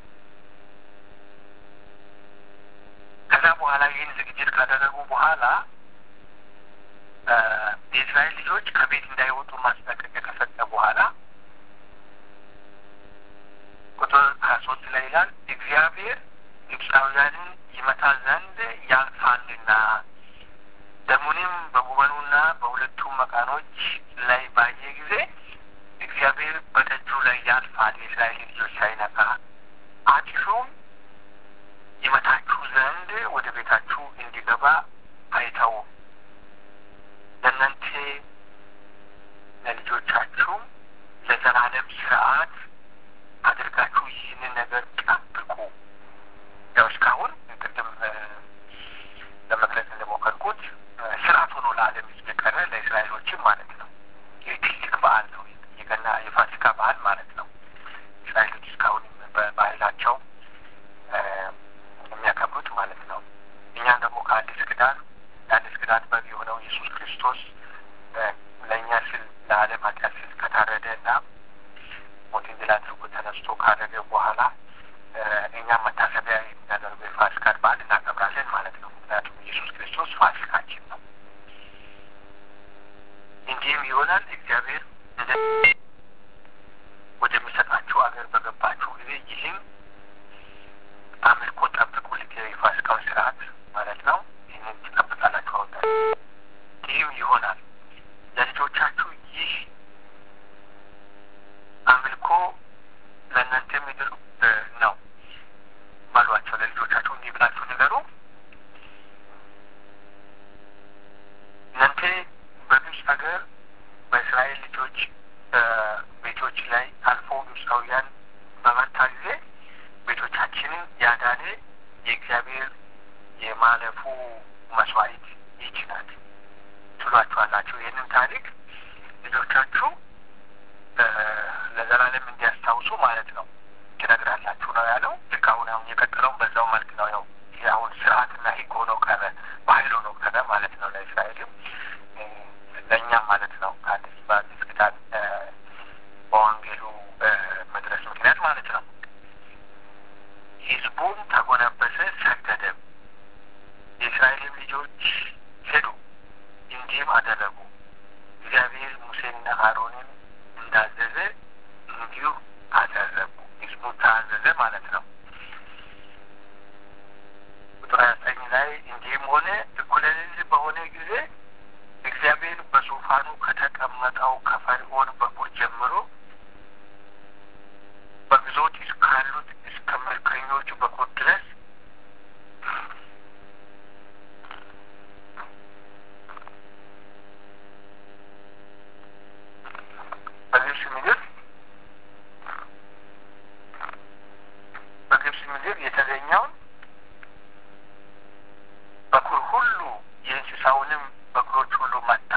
ከዛ በኋላ ይህን ዝግጅት ካደረጉ በኋላ የእስራኤል ልጆች ከቤት እንዳይወጡ ማስጠንቀቂያ ከሰጠ በኋላ ቁጥር ሀያ ሶስት ላይ ይላል እግዚአብሔር ግብፃውያንን ይመታ ዘንድ ያልፋልና ደሙንም በጉበኑና በሁለቱም መቃኖች ላይ ባየ ጊዜ እግዚአብሔር በደጁ ላይ ያልፋል የእስራኤል ልጆች ሳይነካ አጥፊውም ይመታችሁ ዘንድ ወደ ቤታችሁ እንዲገባ አይተውም። ለእናንተ ለልጆቻችሁም ለዘላለም ስርዓት አድርጋችሁ ይህንን ነገር ጠብቁ። ያው እስካሁን ቅድም ለመግለጽ እንደሞከርኩት ስርዓት ሆኖ ለዓለም ሕዝብ የቀረ ለእስራኤሎችም ማለት ነው። ይህ ትልቅ በዓል ነው። የገና የፋሲካ በዓል ማለት ነው። እስራኤሎች እስካሁን በባህላቸው የሚያከብሩት ማለት ነው። እኛም ደግሞ ከአዲስ ኪዳን የአዲስ ኪዳን በግ የሆነው ኢየሱስ ክርስቶስ ለእኛ ስል ለዓለም ኃጢአት ስል ከታረደ እና ሞትን ድል አድርጎ ተነስቶ ካረገ በኋላ እኛም መታሰቢያ የሚያደርገው የፋሲካን በዓል እናከብራለን ማለት ነው። ምክንያቱም ኢየሱስ ክርስቶስ ፋሲካችን ነው። እንዲህም ይሆናል እግዚአብሔር እንደ ወደሚሰጣችሁ አገር በገባችሁ ጊዜ ይህም አምልኮ ጠብቁ። ልክ የፋሲካውን ስርዓት ማለት ነው። ይህንን ትጠብቃላችሁ። አወጣ ይህም ይሆናል ለልጆቻችሁ ይህ አምልኮ ለእናንተ ምድር ነው ባሏቸው ለልጆቻችሁ እንዲህ ብላችሁ ንገሩ። እናንተ በግብፅ ሀገር በእስራኤል ልጆች ቤቶች ላይ አልፎ ግብፃውያን በመታ ጊዜ ቤቶቻችንን ያዳነ የእግዚአብሔር የማለፉ መስዋዕት ይህች ናት ትሏችኋላችሁ። ይህንን ታሪክ ልጆቻችሁ ለዘላለም እንዲያስታውሱ ማለት ነው ትነግራላችሁ ነው ያለው። ልክ አሁን አሁን የቀጠለውን በዛው መልክ ነው። ያው አሁን ስርዓትና ሕግ ሆኖ ቀረ፣ ባህል ሆኖ ቀረ ማለት ነው ለእስራኤልም ለእኛም ማለት ነው ከአዲስ በአዲስ ኪዳን በወንጌሉ መድረስ ምክንያት ማለት ነው። ሕዝቡም ተጎነበሰ፣ ሰገደም። የእስራኤልም ልጆች ሄዱ፣ እንዲህም አደረጉ። እግዚአብሔር ሙሴንና አሮንን እንዳዘዘ እንዲሁ አደረጉ። ሕዝቡ ታዘዘ ማለት ነው። ቁጥር ሀያ ዘጠኝ ላይ እንዲህም ሆነ እኩለ ሌሊት በሆነ ጊዜ እግዚአብሔር በዙፋኑ ከተቀመጠው ከፈርዖን በኩር ጀምሮ በግዞት እስካሉት እስከ መልከኞቹ በኩር ድረስ በግብፅ ምድር በግብፅ ምድር የተገኘውን በኩር ሁሉ የእንስሳውንም በኩሮች ሁሉ መታ።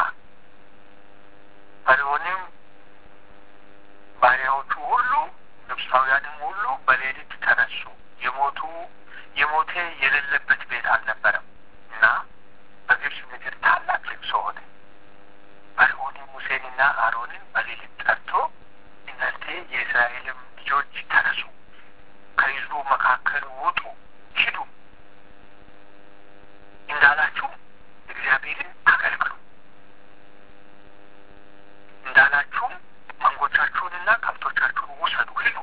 ፈርዖንም ባሪያዎቹ ሁሉ ግብፃውያንም ሁሉ በሌሊት ተነሱ። የሞቱ የሞቴ የሌለበት ቤት አልነበረም እና በግብፅ ምድር ታላቅ ልቅሶ ሆነ። ፈርዖንም ሙሴንና አሮንን በሌሊት ጠርቶ እናንተ የእስራኤልም ልጆች ተነሱ፣ ከሕዝቡ መካከል ውጡ፣ ሂዱ እንዳላችሁ እግዚአብሔርን አገልግሉ እንዳላችሁም መንጎቻችሁንና ከብቶቻችሁን ውሰዱ፣ ሂዱ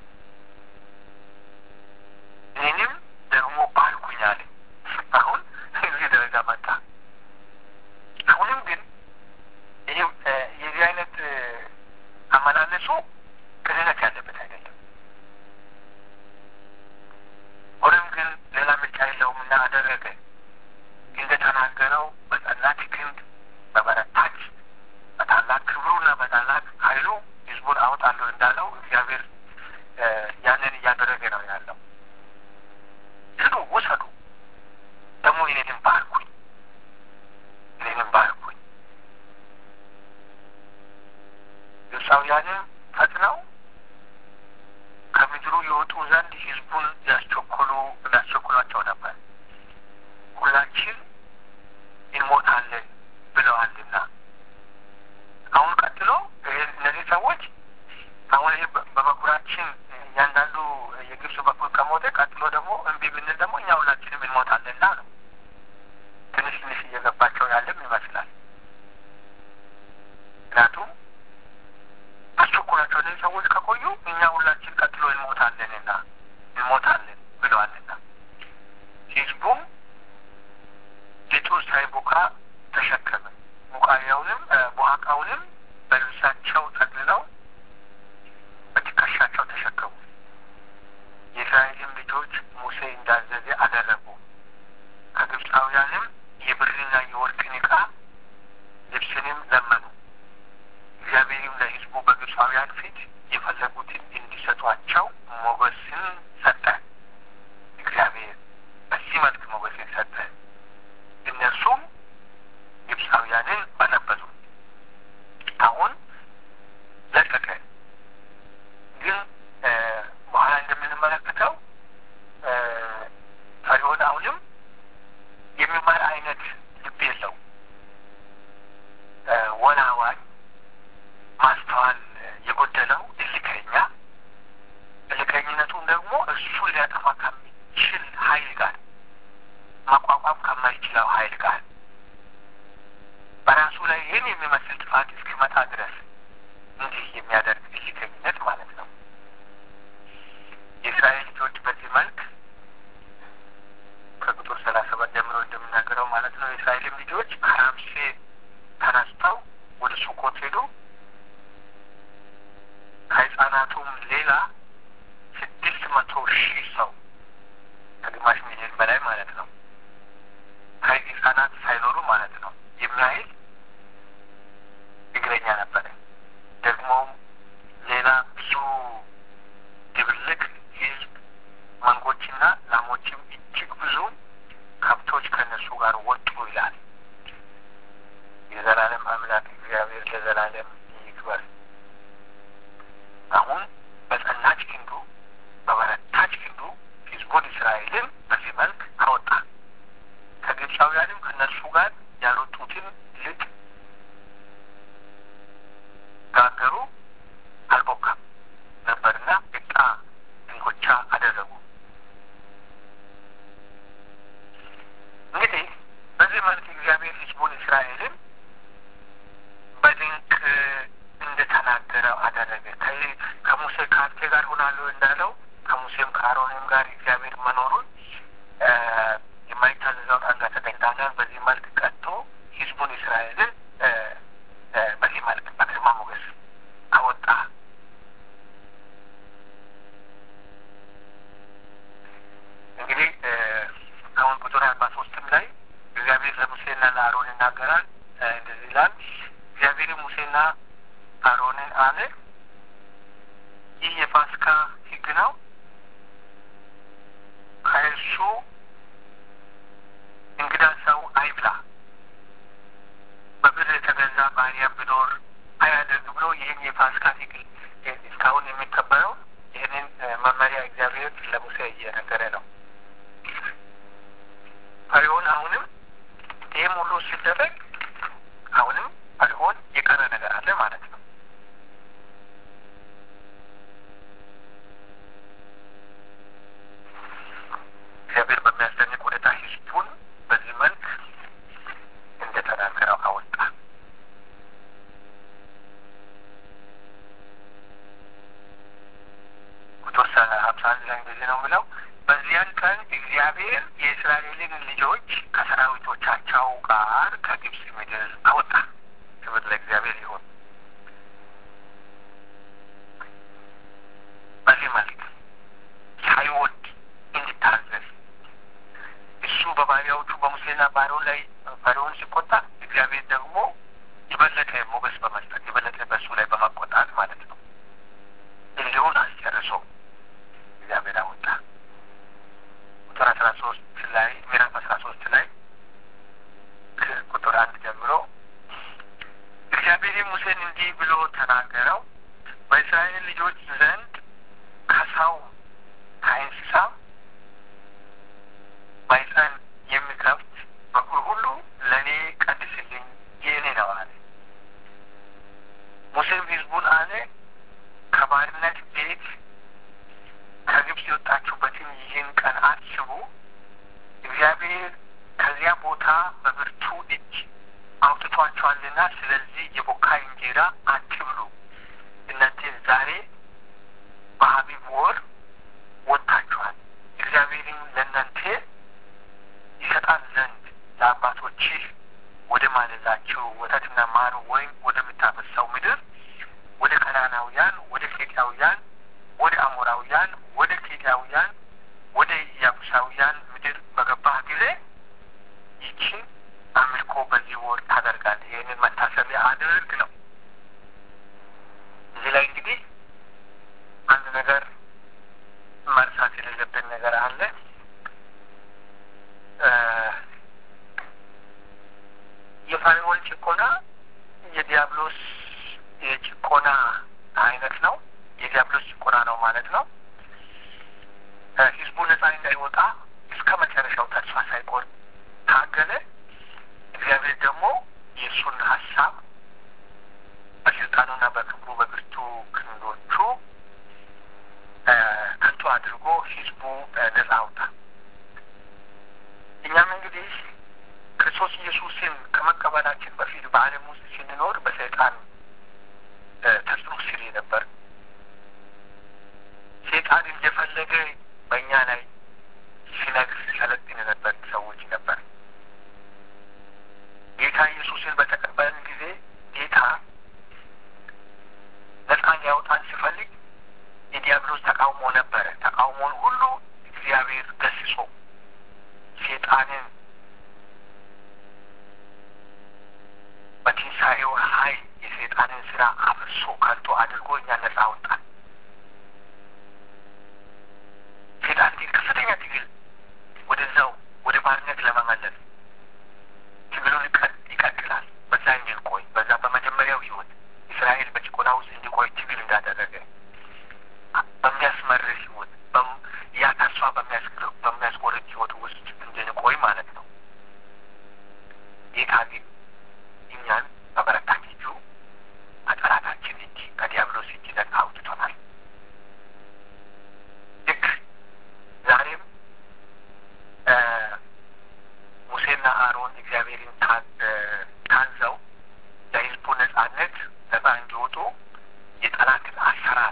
እኔንም ደግሞ ባርኩኝ አለ። አሁን እዚህ ደረጃ መጣ። አሁንም ግን ይህ የዚህ አይነት አመላለሱ ቅንነት ያለበት አይደለም። ሆኖም ግን ሌላ ምርጫ የለውም እና አደረገ እንደተናገረው በጸናች ክንድ በበረታች በታላቅ ክብሩና በታላቅ ኃይሉ ሕዝቡን አወጣለሁ እንዳለው እግዚአብሔር ያንን እያደረገ ነው ያለው። ሂዱ ውሰዱ፣ ደግሞ እኔንም ባርኩኝ፣ እኔንም ባርኩኝ። ግብፃውያንም ፈጥነው ከምድሩ የወጡ ዘንድ ሕዝቡን ያስቸኩሉ ያስቸኩሏቸው ነበር። ሁላችን እንሞታለን ብለዋልና። አሁን ቀጥሎ እነዚህ ሰዎች አሁን ይህ በበኩራችን እያንዳንዱ የግብፅ በኩል ከሞተ ቀጥሎ ደግሞ እምቢ ብንል ደግሞ እኛ ሁላችንም እንሞታለንና ነው። ትንሽ ትንሽ እየገባቸው ያለም ይመስላል። ምክንያቱም አስቸኩላቸው እነዚህ ሰዎች ከቆዩ እኛ ሁላችን ቀጥሎ እንሞታለንና እንሞታለን ብለዋልና ህዝቡም ሊጡ ሳይቦካ ተሸከመ። ቡቃያውንም ቡሃቃውንም በልብሳቸው ጠቅልለው በትከሻቸው ተሸከሙ። የእስራኤልም ልጆች ሙሴ እንዳዘዘ አደረጉ። ከግብፃውያንም የብርና የወርቅን ዕቃ ልብስንም ለመኑ። እግዚአብሔርም ለሕዝቡ በግብፃውያን ፊት የፈለጉትን እንዲሰጧቸው ሞገስን ሰጠ። ከህጻናቱም ሌላ ስድስት መቶ ሺህ ሰው ከግማሽ ሚሊዮን በላይ ማለት ነው ህጻናት ሳይኖሩ ማለት ነው የሚያህል እግረኛ ነበረ። ደግሞም ሌላ ብዙ ድብልቅ ህዝብ መንጎችና ላሞችም እጅግ ብዙ ከብቶች ከእነሱ ጋር ወጡ ይላል። የዘላለም አምላክ እግዚአብሔር ለዘላለም ይክበር። አሁን በጸናች ክንዱ በበረታች ክንዱ ህዝቡን እስራኤልን በዚህ መልክ አወጣ። ከግብፃውያንም ከእነርሱ ጋር ያልወጡትን ልቅ ጋገሩ፣ አልቦካም ነበርና ዕጣ እንጎቻ አደረጉ። እንግዲህ በዚህ መልክ እግዚአብሔር ህዝቡን እስራኤልን በድንቅ እንደተናገረው አደረገ። ከሙሴ ከአንተ ጋር ሆናለሁ እንዳለው ከሙሴም ከአሮንም ጋር እግዚአብሔር መኖሩን የማይታዘዘውን አንገተ ደንዳናን በዚህ መልክ ቀጥቶ ህዝቡን እስራኤልን በዚህ መልክ በግርማ ሞገስ አወጣ። እንግዲህ አሁን ቁጥር አርባ ሶስትም ላይ እግዚአብሔር ለሙሴና ለአሮን ይናገራል። እንደዚህ ይላል። እግዚአብሔር ሙሴና አሮንን አለ፣ ይህ የፋሲካ ህግ ነው። ከእርሱ እንግዳ ሰው አይብላ፣ በብር የተገዛ ባሪያ ቢኖር አያደርግ ብሎ ይህን የፋሲካ ህግ እስካሁን የሚከበረው ይህንን መመሪያ እግዚአብሔር ለሙሴ እየነገረ ነው። ፈርዖን አሁንም ይህም ሁሉ ሲደረግ አሁንም ፈርዖን የቀረ ነገር አለ ማለት ነው። እግዚአብሔር በሚያስደንቅ ሁኔታ ህዝቡን በዚህ መልክ እንደተናገረው አወጣ። ቁጥር ሀምሳ አንድ ላይ እንደዚህ ነው የሚለው በዚያን ቀን እግዚአብሔር የእስራኤልን ልጆች ከሰራዊቶቻቸው ጋር ከግብፅ ምድር አወጣ። ክብር ለእግዚአብሔር ይሁን። በዚህ መልክ ሳይወድ እንዲታዘዝ እሱ በባሪያዎቹ በሙሴና በአሮን ላይ ፈርዖን ሲቆጣ እግዚአብሔር ደግሞ የበለጠ ሞገስ በመስጠት የበለጠ በእሱ ላይ በመቆጣት ማለት ነው እልሁን አስጨርሶ እግዚአብሔር አወጣ። ቁጥር አስራ ሶስት ላይ ምዕራፍ አስራ ሶስት ላይ ቁጥር አንድ ጀምሮ እግዚአብሔር ሙሴን እንዲህ ብሎ ተናገረው። በእስራኤል ልጆች ዘንድ ከሰው ከእንስሳ ማኅፀን የሚከፍት በኩር ሁሉ ለእኔ ቀድስልኝ የእኔ ነው አለ። ሙሴም ሕዝቡን አለ ከባርነት ቤት ከግብፅ የወጣችሁበትን ይህን ቀን አስቡ። እግዚአብሔር ከዚያ ቦታ በብርቱ እጅ አውጥቷቸዋልና፣ ስለዚህ የቦካ እንጀራ አትብሉ። እናንተ ዛሬ በአቢብ ወር ወጥታችኋል። እግዚአብሔርን ለእናንተ ይሰጣል ዘንድ ለአባቶችህ ወደ ማለላችሁ ወተትና ማር ወይም ወደምታፈሰው ምድር ወደ ከናናውያን፣ ወደ ኬጢያውያን፣ ወደ አሞራውያን፣ ወደ ኬጢያውያን፣ ወደ ኢያቡሳውያን ምድር በገባህ ጊዜ ይችን አምልኮ በዚህ ወር ታደርጋለህ። ይህንን መታሰቢያ አድርግ ነው። እዚህ ላይ እንግዲህ አንድ ነገር መርሳት የሌለብን ነገር አለ። የፈርዖን ጭቆና የዲያብሎስ የጭቆና አይነት ነው። የዲያብሎስ ጭቆና ነው ማለት ነው። ህዝቡ ነጻ እንዳይወጣ እስከ መጨረሻው ተስፋ ሳይቆርጥ ታገለ። እግዚአብሔር ደግሞ የእሱን ሀሳብ በስልጣኑና በክብሩ በብርቱ ክንዶቹ ከንቱ አድርጎ ህዝቡ ነጻ አውጣ። እኛም እንግዲህ ክርስቶስ ኢየሱስን ከመቀበላችን በፊት በዓለም ውስጥ ስንኖር በሰይጣን ተጽዕኖ ስር ነበር። ሰይጣን እንደፈለገ በእኛ ላይ ሲነግስ ሲሰለጥን የነበር ሰዎች ነበር። ጌታ ኢየሱስን በተቀበልን ጊዜ ጌታ ነጻ ሊያወጣን ሲፈልግ ተቃውሞ ነበረ። ተቃውሞን ሁሉ እግዚአብሔር ገስጾ ሴጣንን በትንሣኤው ኃይል የሴጣንን ስራ አፍርሶ ከንቱ አድርጎ እኛ ነጻ አወጣን። ሴጣን ግን ከፍተኛ ትግል ወደዛው ወደ ባርነት ለመመለስ ትግሉን ይቀጥላል። በዛ እንድንቆይ በዛ በመጀመሪያው ህይወት እስራኤል በጭቆና ውስጥ እንዲቆይ ትግል እንዳደረገ በሚያስመርር ህይወት ያ ተስፋ በሚያስቆርጥ ህይወት ውስጥ እንድንቆይ ማለት ነው። ጌታ ግን እኛን በበረታች እጁ ከጠላታችን እጅ ከዲያብሎስ እጅ ነጻ አውጥቶናል። ልክ ዛሬም ሙሴና አሮን እግዚአብሔርን ታዘው ለህዝቡ ነጻነት ነጻ እንዲወጡ የጠላትን አሰራር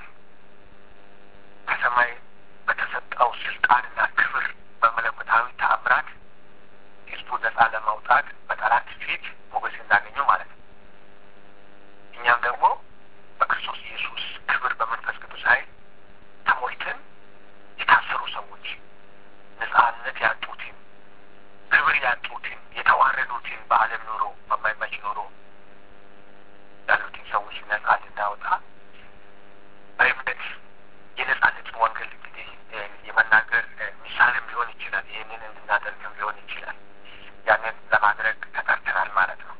ከሰማይ በተሰጠው ስልጣንና ክብር በመለኮታዊ ተአምራት ህዝቡ ነጻ ለማውጣት በጠላት ፊት ሞገስ እንዳገኙ ማለት ነው። እኛም ደግሞ በክርስቶስ ኢየሱስ ክብር በመንፈስ ቅዱስ ኃይል ተሞልተን የታሰሩ ሰዎች ነጻነት ያጡትን ክብር ያጡትን የተዋረዱትን በዓለም ኑሮ በማይመች ኑሮ ያሉትን ሰዎች ነጻ እንድናወጣ በእምነት የነጻነትን ወንጌል እንግዲህ የመናገር ምሳሌም ሊሆን ይችላል። ይህንን እንድናደርግም ሊሆን ይችላል። ያንን ለማድረግ ተጠርተናል ማለት ነው።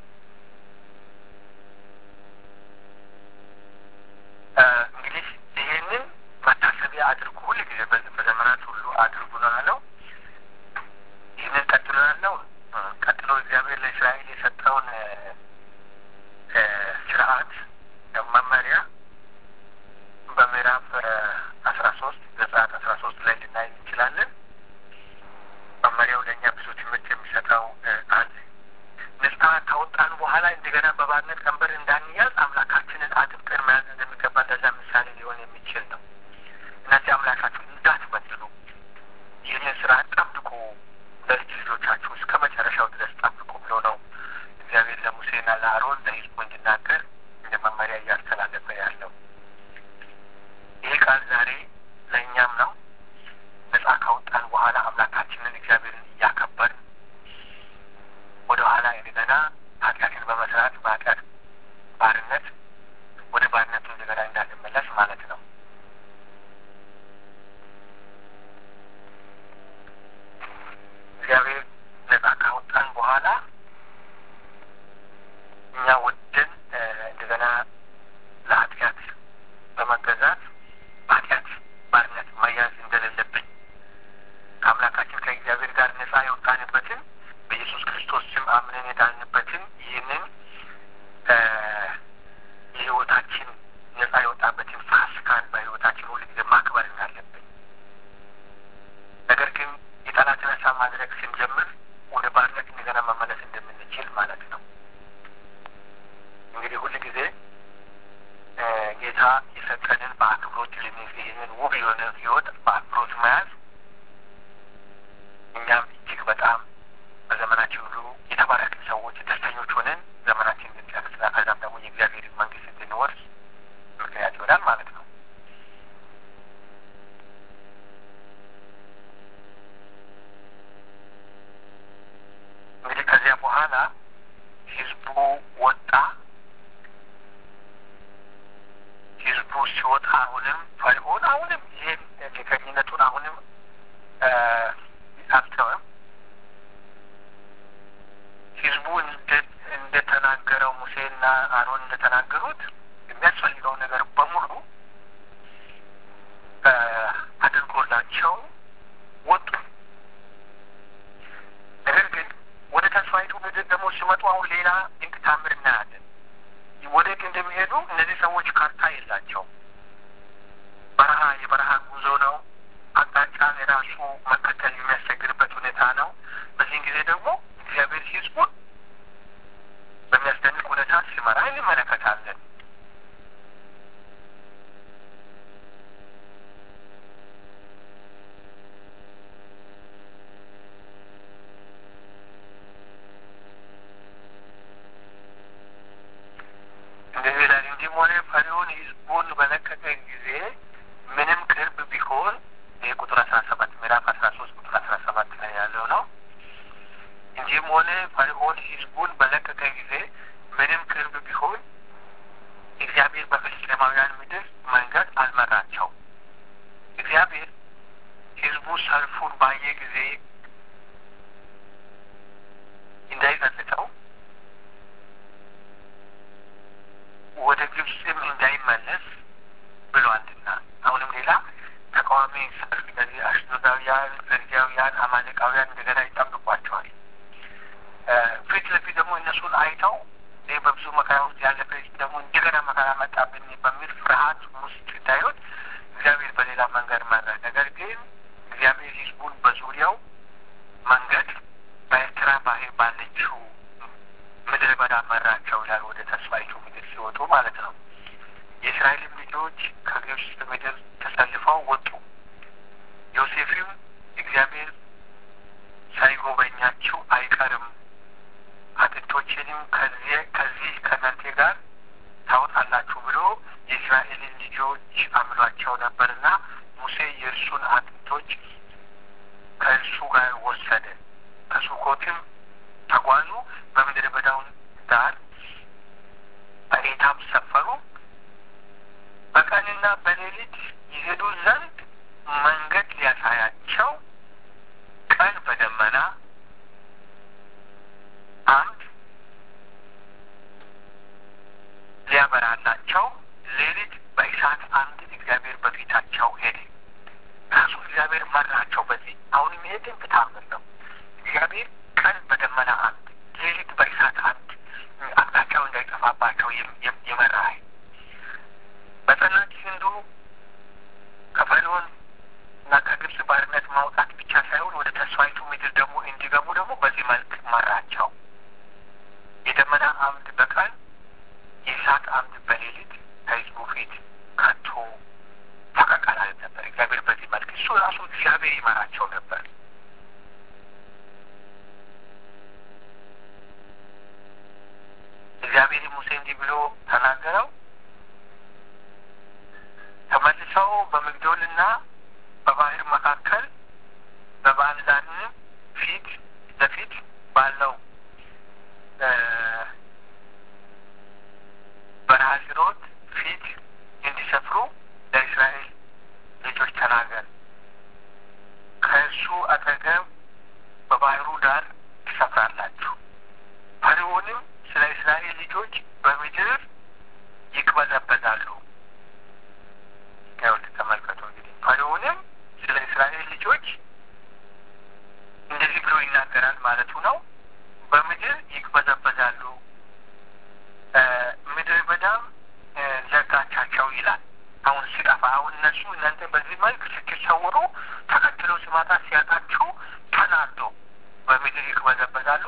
እንግዲህ ይህንን መታሰቢያ አድርጉ፣ ሁል ጊዜ በዘመናት ሁሉ አድርጉ ነው ያለው። ይህንን ቀጥሎ ያለው ቀጥሎ እግዚአብሔር ለእስራኤል የሰጠውን ስርዓት መመሪያ በምዕራፍ አስራ ሶስት ዘጸአት አስራ ሶስት ላይ ልናይ እንችላለን። መመሪያው ለእኛ ብዙ ትምህርት የሚሰጠው አለ። ነጻ ካወጣን በኋላ እንደገና በባርነት ቀንበር እንዳንያዝ አምላካችንን አጥብቀን መያዝ እንደሚገባ ለዛ ምሳሌ ሊሆን የሚችል ነው። እናንተ አምላካችሁን እንዳትበድሉ ይህንን ስርዓት ጠብቁ፣ ለልጅ ልጆቻችሁ እስከ መጨረሻው ድረስ ጠብቁ ብሎ ነው እግዚአብሔር ለሙሴና ለአሮን ለሕዝቡ እንዲናገር እንደ መመሪያ እያስተላለፈ ያለው። ይህ ቃል ዛሬ ለእኛም ነው። ነጻ ካወጣን በኋላ አምላካችንን እግዚአብሔርን እያከበርን ወደ ኋላ እንደገና ኃጢአትን በመስራት በኃጢአት ባርነት ወደ ባርነቱ እንደገና እንዳንመለስ ማለት ነው። እግዚአብሔር ነጻ ካወጣን በኋላ እኛ ወደን እንደገና ለኃጢአት በመገዛት በኃጢአት ባርነት መያዝ እንደሌለብን ከአምላካችን ከእግዚአብሔር ጋር ነጻ የወጣንበትን በኢየሱስ ክርስቶስ ስም አምነን የዳንበትን ይህንን የህይወታችን ነጻ የወጣበትን ፋሲካን በህይወታችን ሁሉ ጊዜ ማክበር እንዳለብን ነገር ግን የጠላትን ሀሳብ ማድረግ ስንጀምር ወደ ባርነት እንደገና መመለስ እንደምንችል ማለት ነው። እንግዲህ ሁል ጊዜ ጌታ የሰጠንን በአክብሮት ልንይዝ ይህንን ውብ የሆነ ህይወት በአክብሮት መያዝ እኛም እጅግ በጣም በዘመናችን ሁሉ የተባረክን ሰዎች ደስተኞች ሆነን ዘመናችን እንድንጨርስና ከዛም ደግሞ የእግዚአብሔርን መንግስት እንድንወርስ ምክንያት ይሆናል ማለት ነው። እንግዲህ ከዚያ በኋላ ህዝቡ ወጣ። ህዝቡ ሲወጣ አሁንም ፈርዖን አሁንም ይህን ጌተኝነቱን አሁንም አልተወም። ህዝቡ እንደተናገረው ሙሴና አሮን እንደተናገሩት የሚያስፈልገውን ነገር በሙሉ አድርጎላቸው ወጡ። ነገር ግን ወደ ተስፋይቱ ምድር ደግሞ ሲመጡ አሁን ሌላ ድንቅ ታምር እናያለን። ወዴት እንደሚሄዱ እነዚህ ሰዎች ካርታ የላቸውም። በረሃ የበረሃ ጉዞ ነው። አቅጣጫ የራሱ መከተል የሚያስቸግርበት ሁኔታ ነው። በዚህን ጊዜ ደግሞ እግዚአብሔር ህዝቡን በሚያስደንቅ ሁኔታ ሲመራ እንመለከታለን። እንደዚህ ይላል። እንዲህም ሆነ ፈርዖን ህዝቡን በለቀቀ ጊዜ ምንም ቅርብ ቢሆን ሶርያውያን፣ ፍርጃውያን፣ አማሌቃውያን እንደገና ይጠብቋቸዋል። ፊት ለፊት ደግሞ እነሱን አይተው ይህ በብዙ መከራ ውስጥ ያለፈ ደግሞ እንደገና መከራ መጣብን በሚል ፍርሃት ውስጥ ሲታዩት እግዚአብሔር በሌላ መንገድ መራ። ነገር ግን እግዚአብሔር ሕዝቡን በዙሪያው መንገድ በኤርትራ ባህር ባለችው ምድረ በዳ መራቸው ይላል። ወደ ተስፋይቱ ምድር ሲወጡ ማለት ነው። የእስራኤልም ልጆች ከግብፅ ምድር ተሰልፈው ወጡ። ዮሴፍም እግዚአብሔር ሳይጎበኛችሁ አይቀርም አጥንቶቼንም ከዚህ ከዚህ ከእናንተ ጋር ታወጣላችሁ ብሎ የእስራኤልን ልጆች አምሏቸው ነበርና ሙሴ የእርሱን አጥንቶች ከእርሱ ጋር ወሰደ። ከሱኮትም ተጓዙ። በምድረ በዳውን ዳር በኤታም ሰፈሩ። በቀንና በሌሊት ይሄዱ ዘንድ መንገድ ሊያሳያቸው ቀን በደመና አምድ ሊያበራላቸው፣ ሌሊት በእሳት አምድ እግዚአብሔር በፊታቸው ሄደ። ራሱ እግዚአብሔር መራቸው። በዚህ አሁንም ይሄ ድንቅ ታምር ነው። እግዚአብሔር ቀን በደመና አምድ፣ ሌሊት በእሳት አምድ አቅጣጫው እንዳይጠፋባቸው የመራ በጸናች ክንዱ ከፈርዖን እና ከግብፅ ባርነት ማውጣት ብቻ ሳይሆን ወደ ተስፋይቱ ምድር ደግሞ እንዲገቡ ደግሞ በዚህ መልክ መራቸው። የደመና አምድ በቀን የእሳት አምድ በሌሊት ከሕዝቡ ፊት ከቶ ፈቀቅ አላለም ነበር። እግዚአብሔር በዚህ መልክ እሱ ራሱ እግዚአብሔር ይመራቸው ነበር። እግዚአብሔር ሙሴ እንዲህ ብሎ ተናገረው። ተመልሰው በሚግዶልና በባህር መካከል በባልዛንም ፊት ለፊት ባለው በረሃ ሲሮት ፊት እንዲሰፍሩ ለእስራኤል ልጆች ተናገር። ከእርሱ አጠገብ በባህሩ ዳር ትሰፍራላችሁ። ፈርዖንም ስለ እስራኤል ልጆች በምድር ይቅበዘበዛሉ። ይኸውልህ ተመልከቱ እንግዲህ ፈርዖንም ስለ እስራኤል ልጆች እንደዚህ ብሎ ይናገራል ማለቱ ነው። በምድር ይቅበዘበዛሉ፣ ምድረ በዳም ዘጋቻቸው ይላል። አሁን ሲጠፋ አሁን እነሱ እናንተ በዚህ መልክ ስትሰውሩ ተከትሎ ሲመጣ ሲያጣችሁ ተናዶ በምድር ይቅበዘበዛሉ፣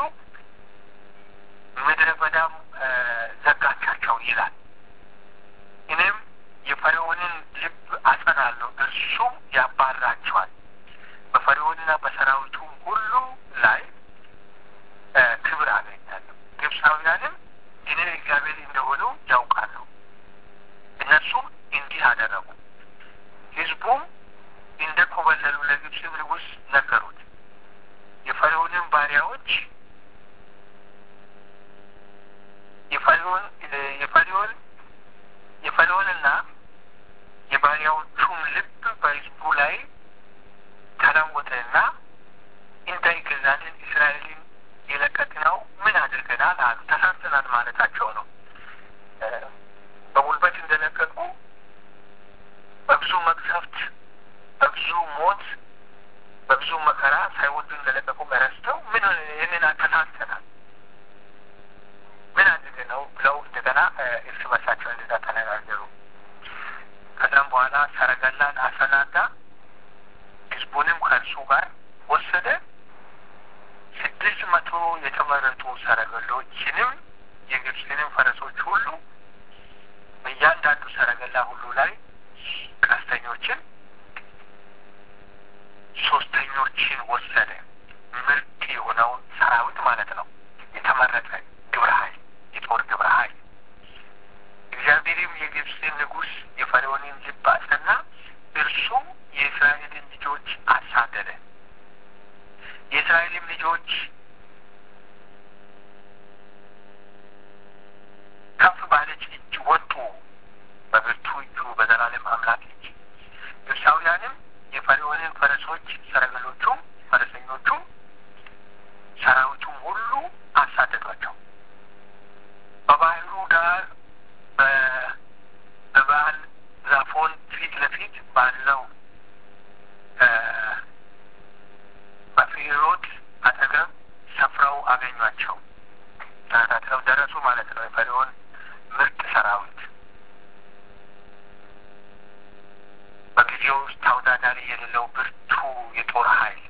ምድረ በዳም ዘጋቻቸው ይላል። እኔም የፈርዖንን ልብ አጸናለሁ፣ እርሱም ያባራቸዋል። በፈርዖንና በሰራዊቱ ሁሉ ላይ ክብር አገኛለሁ። ግብፃውያንም እኔ እግዚአብሔር እንደሆኑ ያውቃሉ። እነሱም እንዲህ አደረጉ። ሕዝቡም እንደ ኮበለሉ ለግብፅ ንጉሥ ነገሩት። የፈርዖንን ባሪያዎች የፈርዖን የፈርዖን የፈርዖንና የባሪያዎቹም ልብ በሕዝቡ ላይ ተለወጠና እንዳይገዛልን እስራኤልን የለቀቅነው ምን አድርገናል አሉ። ተሳስተናል ማለታቸው ነው። በጉልበት እንደለቀቁ በብዙ መቅሰፍት፣ በብዙ ሞት፣ በብዙ መከራ ሳይወዱ እንደለቀቁ ረስተው ምን ይህንን ተሳስተናል ምን አድርገነው ብለው እንደገና እርስ በርሳቸው እንደዛ ተነጋገሩ። ከዛም በኋላ ሰረገላን አሰናዳ፣ ህዝቡንም ከእርሱ ጋር ወሰደ። ስድስት መቶ የተመረጡ ሰረገሎችንም የግብፅንም ፈረሶች ሁሉ በእያንዳንዱ ሰረገላ ሁሉ ላይ ቀስተኞችን፣ ሶስተኞችን ወሰደ። ምርጥ የሆነውን ሰራዊት ማለት ነው። የተመረጠ ግብረ ኃይል፣ የጦር ግብረ ኃይል። እግዚአብሔርም የግብፅን ንጉሥ የፈርዖንን ልብ አጸና፣ እርሱም የእስራኤልን ልጆች አሳደደ። የእስራኤልም ልጆች ከፍ ባለች እጅ ወጡ፣ በብርቱ እጁ በዘላለም አምላክ እጅ። ግብፃውያንም የፈርዖንን ፈረሶች፣ ሰረገሎቹም፣ ፈረሰኞቹም፣ ሰራዊቱም ሁሉ አሳደዷቸው። በባህሩ ዳር በበዓል ዛፎን ፊት ለፊት ባለው በጊዜው ውስጥ ተወዳዳሪ የሌለው ብርቱ የጦር ኃይል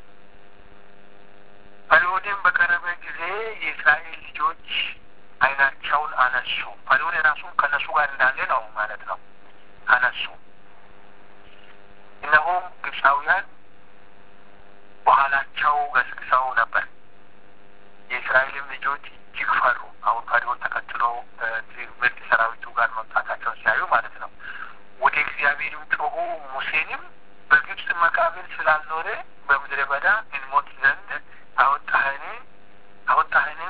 ፈርዖንም በቀረበ ጊዜ የእስራኤል ልጆች ዓይናቸውን አነሱ። ፈርዖን የራሱም ከነሱ ጋር እንዳለ ነው ማለት ነው። አነሱ። እነሆም ግብፃውያን በኋላቸው ገስግሰው ነበር። የእስራኤልም ልጆች እጅግ ፈሩ። አሁን ፈርዖን ተከትሎ ምርጥ ሰራዊቱ ጋር መምጣታቸውን ሲያዩ ማለት ነው። ወደ እግዚአብሔርም ጮሁ። ሙሴንም በግብፅ መቃብር ስላልኖረ በምድረ በዳ እንሞት ዘንድ አወጣህን አወጣህንን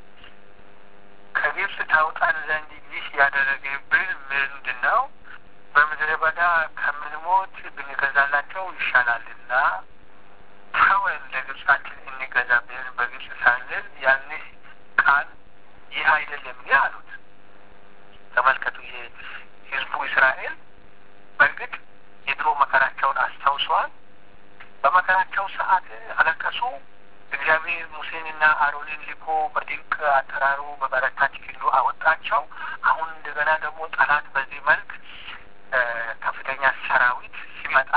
ከግብፅ ታውጣን ዘንድ ይህ ያደረገብን ምንድን ነው? በምድረ በዳ ከምንሞት ብንገዛላቸው ይሻላልና ተወን፣ ለግብፃችን እንገዛ ብለን በግብፅ ሳለን ያንህ ቃል ይህ አይደለም አሉት። ተመልከቱ፣ የህዝቡ እስራኤል በእርግጥ የድሮ መከራቸውን አስታውሰዋል። በመከራቸው ሰዓት አለቀሱ። እግዚአብሔር ሙሴንና አሮንን ልኮ በድንቅ አጠራሩ በበረታች ክንዱ አወጣቸው። አሁን እንደገና ደግሞ ጠላት በዚህ መልክ ከፍተኛ ሰራዊት ሲመጣ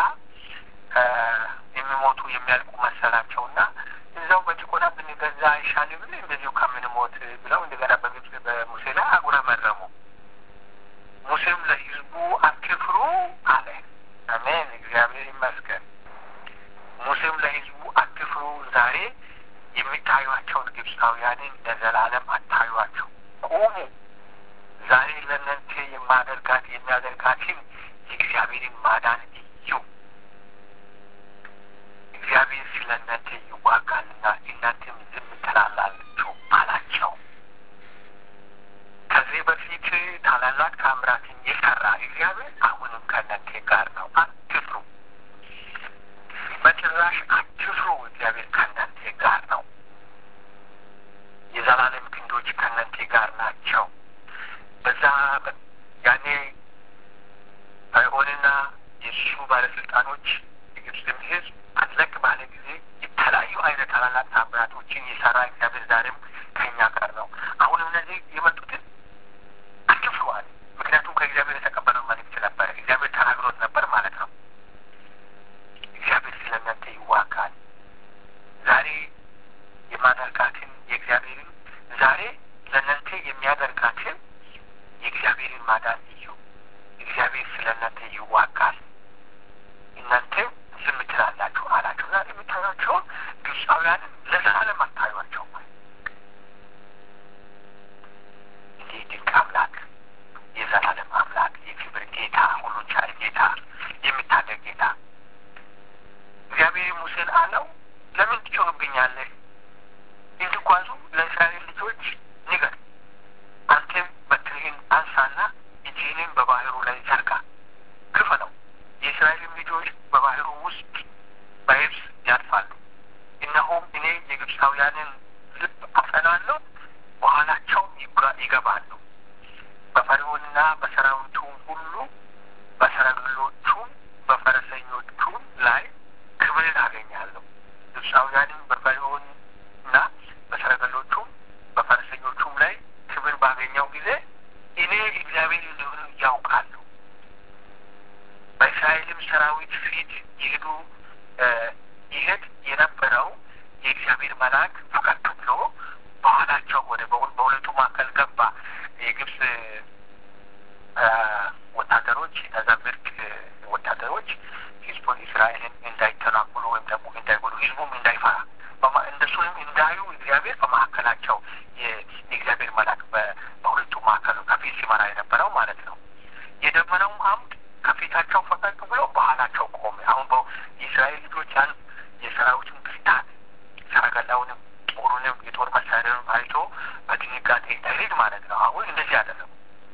የሚሞቱ የሚያልቁ መሰላቸውና እዛው በጭቆና ብንገዛ አይሻልምን እንደዚሁ ከምንሞት ብለው እንደገና በግብፅ በሙሴ ላይ አጉረመረሙ። ሙሴም ለህዝቡ አትፍሩ አለ። አሜን፣ እግዚአብሔር ይመስገን። ሙሴም ለህዝቡ አትፍሩ፣ ዛሬ የሚታዩቸውን ግብፃውያንን ለዘላለም አታዩቸው፣ ቁሙ። ዛሬ ለእናንተ የማደርጋት የሚያደርጋትን የእግዚአብሔርን ማዳን እዩ። እግዚአብሔር ስለ እናንተ ይዋጋልና እናንተም ዝም ትላላችሁ አላቸው። ከዚህ በፊት ታላላቅ ታምራትን የሰራ እግዚአብሔር አሁንም ከእናንተ ጋር ነው። አትፍሩ፣ በጭራሽ አትፍሩ። እግዚአብሔር ከእናንተ ጋር ነው። የዘላለም ክንዶች ከእናንተ ጋር ናቸው። በዛ ያኔ ፈርዖንና የእሱ ባለስልጣኖች የግብፅም ሕዝብ አለቅ ባለ ጊዜ የተለያዩ አይነት ታላላቅ ታምራቶችን የሰራ እግዚአብሔር ዛሬም ከእኛ ጋር ነው። አሁንም እነዚህ የመጡትን አትፍሩዋል። ምክንያቱም ከእግዚአብሔር የተቀበለው መልእክት ነበረ። እግዚአብሔር ተናግሮት ነበር ማለት ነው። እግዚአብሔር ስለ እናንተ ይዋጋል። ዛሬ የማደርጋትን የእግዚአብሔርን ዛሬ ለእናንተ የሚያደርጋትን የእግዚአብሔርን ማዳን እዩ። እግዚአብሔር ስለ እናንተ ይዋጋል፣ እናንተ ዝም ትላላችሁ አላቸው። ዛሬ የምታዩቸውን ግብፃውያንን ለዘላለም አታዩቸው። እንዲህ ድንቅ አምላክ፣ የዘላለም አምላክ፣ የክብር ጌታ፣ ሁሉን ቻይ ጌታ፣ የሚታደግ ጌታ እግዚአብሔር ሙሴን አለው ለምን ትጮህብኛለህ? እንዲጓዙ ለእስራኤል ልጆች ንገር። አንተም በትርህን አንሳና እጅህንም በባህሩ ላይ ዘርጋ፣ ክፈለው። የእስራኤልም ልጆች በባህሩ ውስጥ በየብስ ያልፋሉ። እነሆም እኔ የግብፃውያንን ልብ አጸናለሁ፣ በኋላቸውም ይገባሉ። በፈርዖንና በሰራዊቱም ሁሉ በሰረገሎቹም በፈረሰኞቹም ላይ ክብርን አገኛለሁ። ግብፃውያንም በፈርዖንና በሰረገሎቹም በፈረሰኞቹም ላይ ክብር ባገኘው ጊዜ እኔ እግዚአብሔር እንደሆነ ያውቃሉ። በእስራኤልም ሰራዊት ፊት ይሄዱ ይሄድ የነበረው የእግዚአብሔር መልአክ ፈቀቅ ብሎ በኋላቸው ወደ በሁለቱ መካከል ገባ። የግብፅ ወታደሮች እነዛ ምርጥ ወታደሮች ህዝቡን እስራኤልን እንዳይተናኮሉ ወይም ደግሞ እንዳይጎዱ ህዝቡም እንዳይፈራ እንደሱንም እንዳዩ እግዚአብሔር በመካከላቸው የእግዚአብሔር መልአክ በሁለቱ መካከል ከፊት ሲመራ የነበረው ማለት ነው። የደመናውም አምድ ከፊታቸው ፈቀቅ ብሎ በኋላቸው ቆመ። አሁን የእስራኤል ልጆች ያን የሰራዊቱን ብርታት ሰረገላውንም ጦሩንም የጦር መሳሪያንም አይቶ በድንጋጤ እንዳይሄድ ማለት ነው። አሁን እንደዚህ ያደረጉ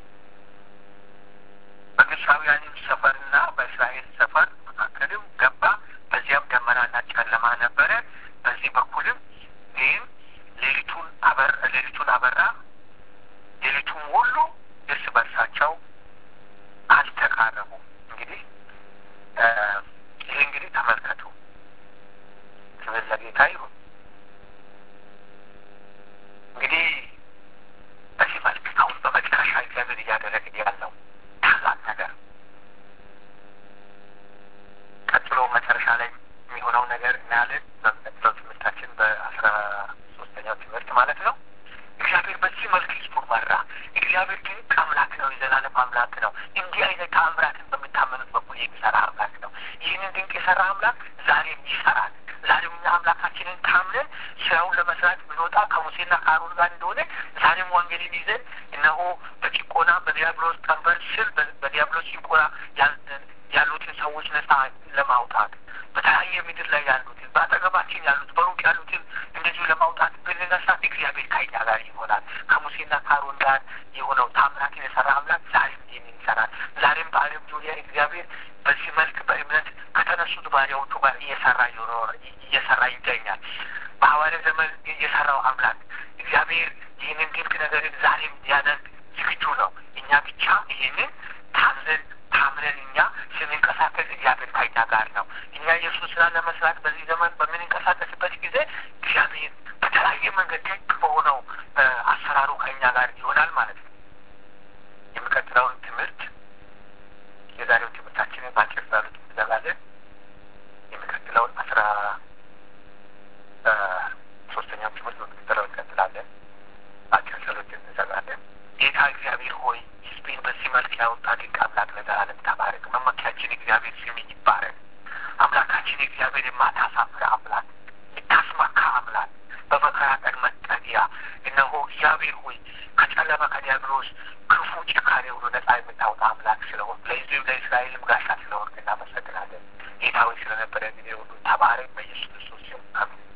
የሰራ አምላክ ዛሬም ይሰራል። ዛሬም እኛ አምላካችንን ታምነን ስራውን ለመስራት ብንወጣ ከሙሴና ከአሮን ጋር እንደሆነ ዛሬም ወንጌልን ይዘን እነሆ በጭቆና በዲያብሎስ ቀንበር ስር በዲያብሎስ ጭቆና ያሉትን ሰዎች ነጻ ለማውጣት በተለያየ ምድር ላይ ያሉትን በአጠገባችን ያሉት በሩቅ ያሉትን እንደዚሁ ለማውጣት ብንነሳ እግዚአብሔር ከኛ ጋር ይሆናል። ከሙሴና ከአሮን ጋር የሆነው ታምራትን የሰራ አምላክ ዛሬም ይህንን ይሰራል። ዛሬም በዓለም ዙሪያ እግዚአብሔር በዚህ መልክ በእምነት ከተነሱት ባሪያዎቹ ጋር እየሰራ እየሰራ ይገኛል። በሐዋርያ ዘመን የሰራው አምላክ እግዚአብሔር ይህንን ድንቅ ነገርን ዛሬም ሊያደርግ ዝግጁ ነው። እኛ ብቻ ይህንን ታምነን ታምነን እኛ ስንንቀሳቀስ እግዚአብሔር ከኛ ጋር ነው። እኛ የእሱ ስራ ለመስራት በዚህ ዘመን በምንንቀሳቀስበት ጊዜ እግዚአብሔር በተለያየ መንገድ ድንቅ በሆነው አሰራሩ ከኛ ጋር ይሆናል ማለት ነው። የሚቀጥለውን ትምህርት የዛሬው ትምህርታችንን በአጭር ጸሎት እንዘጋለን። የሚቀጥለውን አስራ ሶስተኛው ትምህርት በሚቀጥለው እንቀጥላለን። በአጭር ጸሎት እንዘጋለን። ጌታ እግዚአብሔር ሆይ ሕዝቤን በዚህ መልክ ያወጣ ድንቅ አምላክ ለዘላለም ተባረክ። መመኪያችን እግዚአብሔር ስም ይባረክ። አምላካችን እግዚአብሔር የማታሳፍር አምላክ፣ የታስመካ አምላክ፣ በመከራ ቀን መጠጊያ እነሆ እግዚአብሔር ሆይ ከጨለማ ከዲያብሎስ ክፉ ጭካኔ ሁሉ ነጻ የምታወጣ አምላክ ስለሆን ለሕዝብም ለእስራኤልም ጋሻ ስለሆን እናመሰግናለን። ጌታ ሆይ ስለነበረ ጊዜ ሁሉ ተባረክ። በኢየሱስ ክርስቶስ ስም አሜን።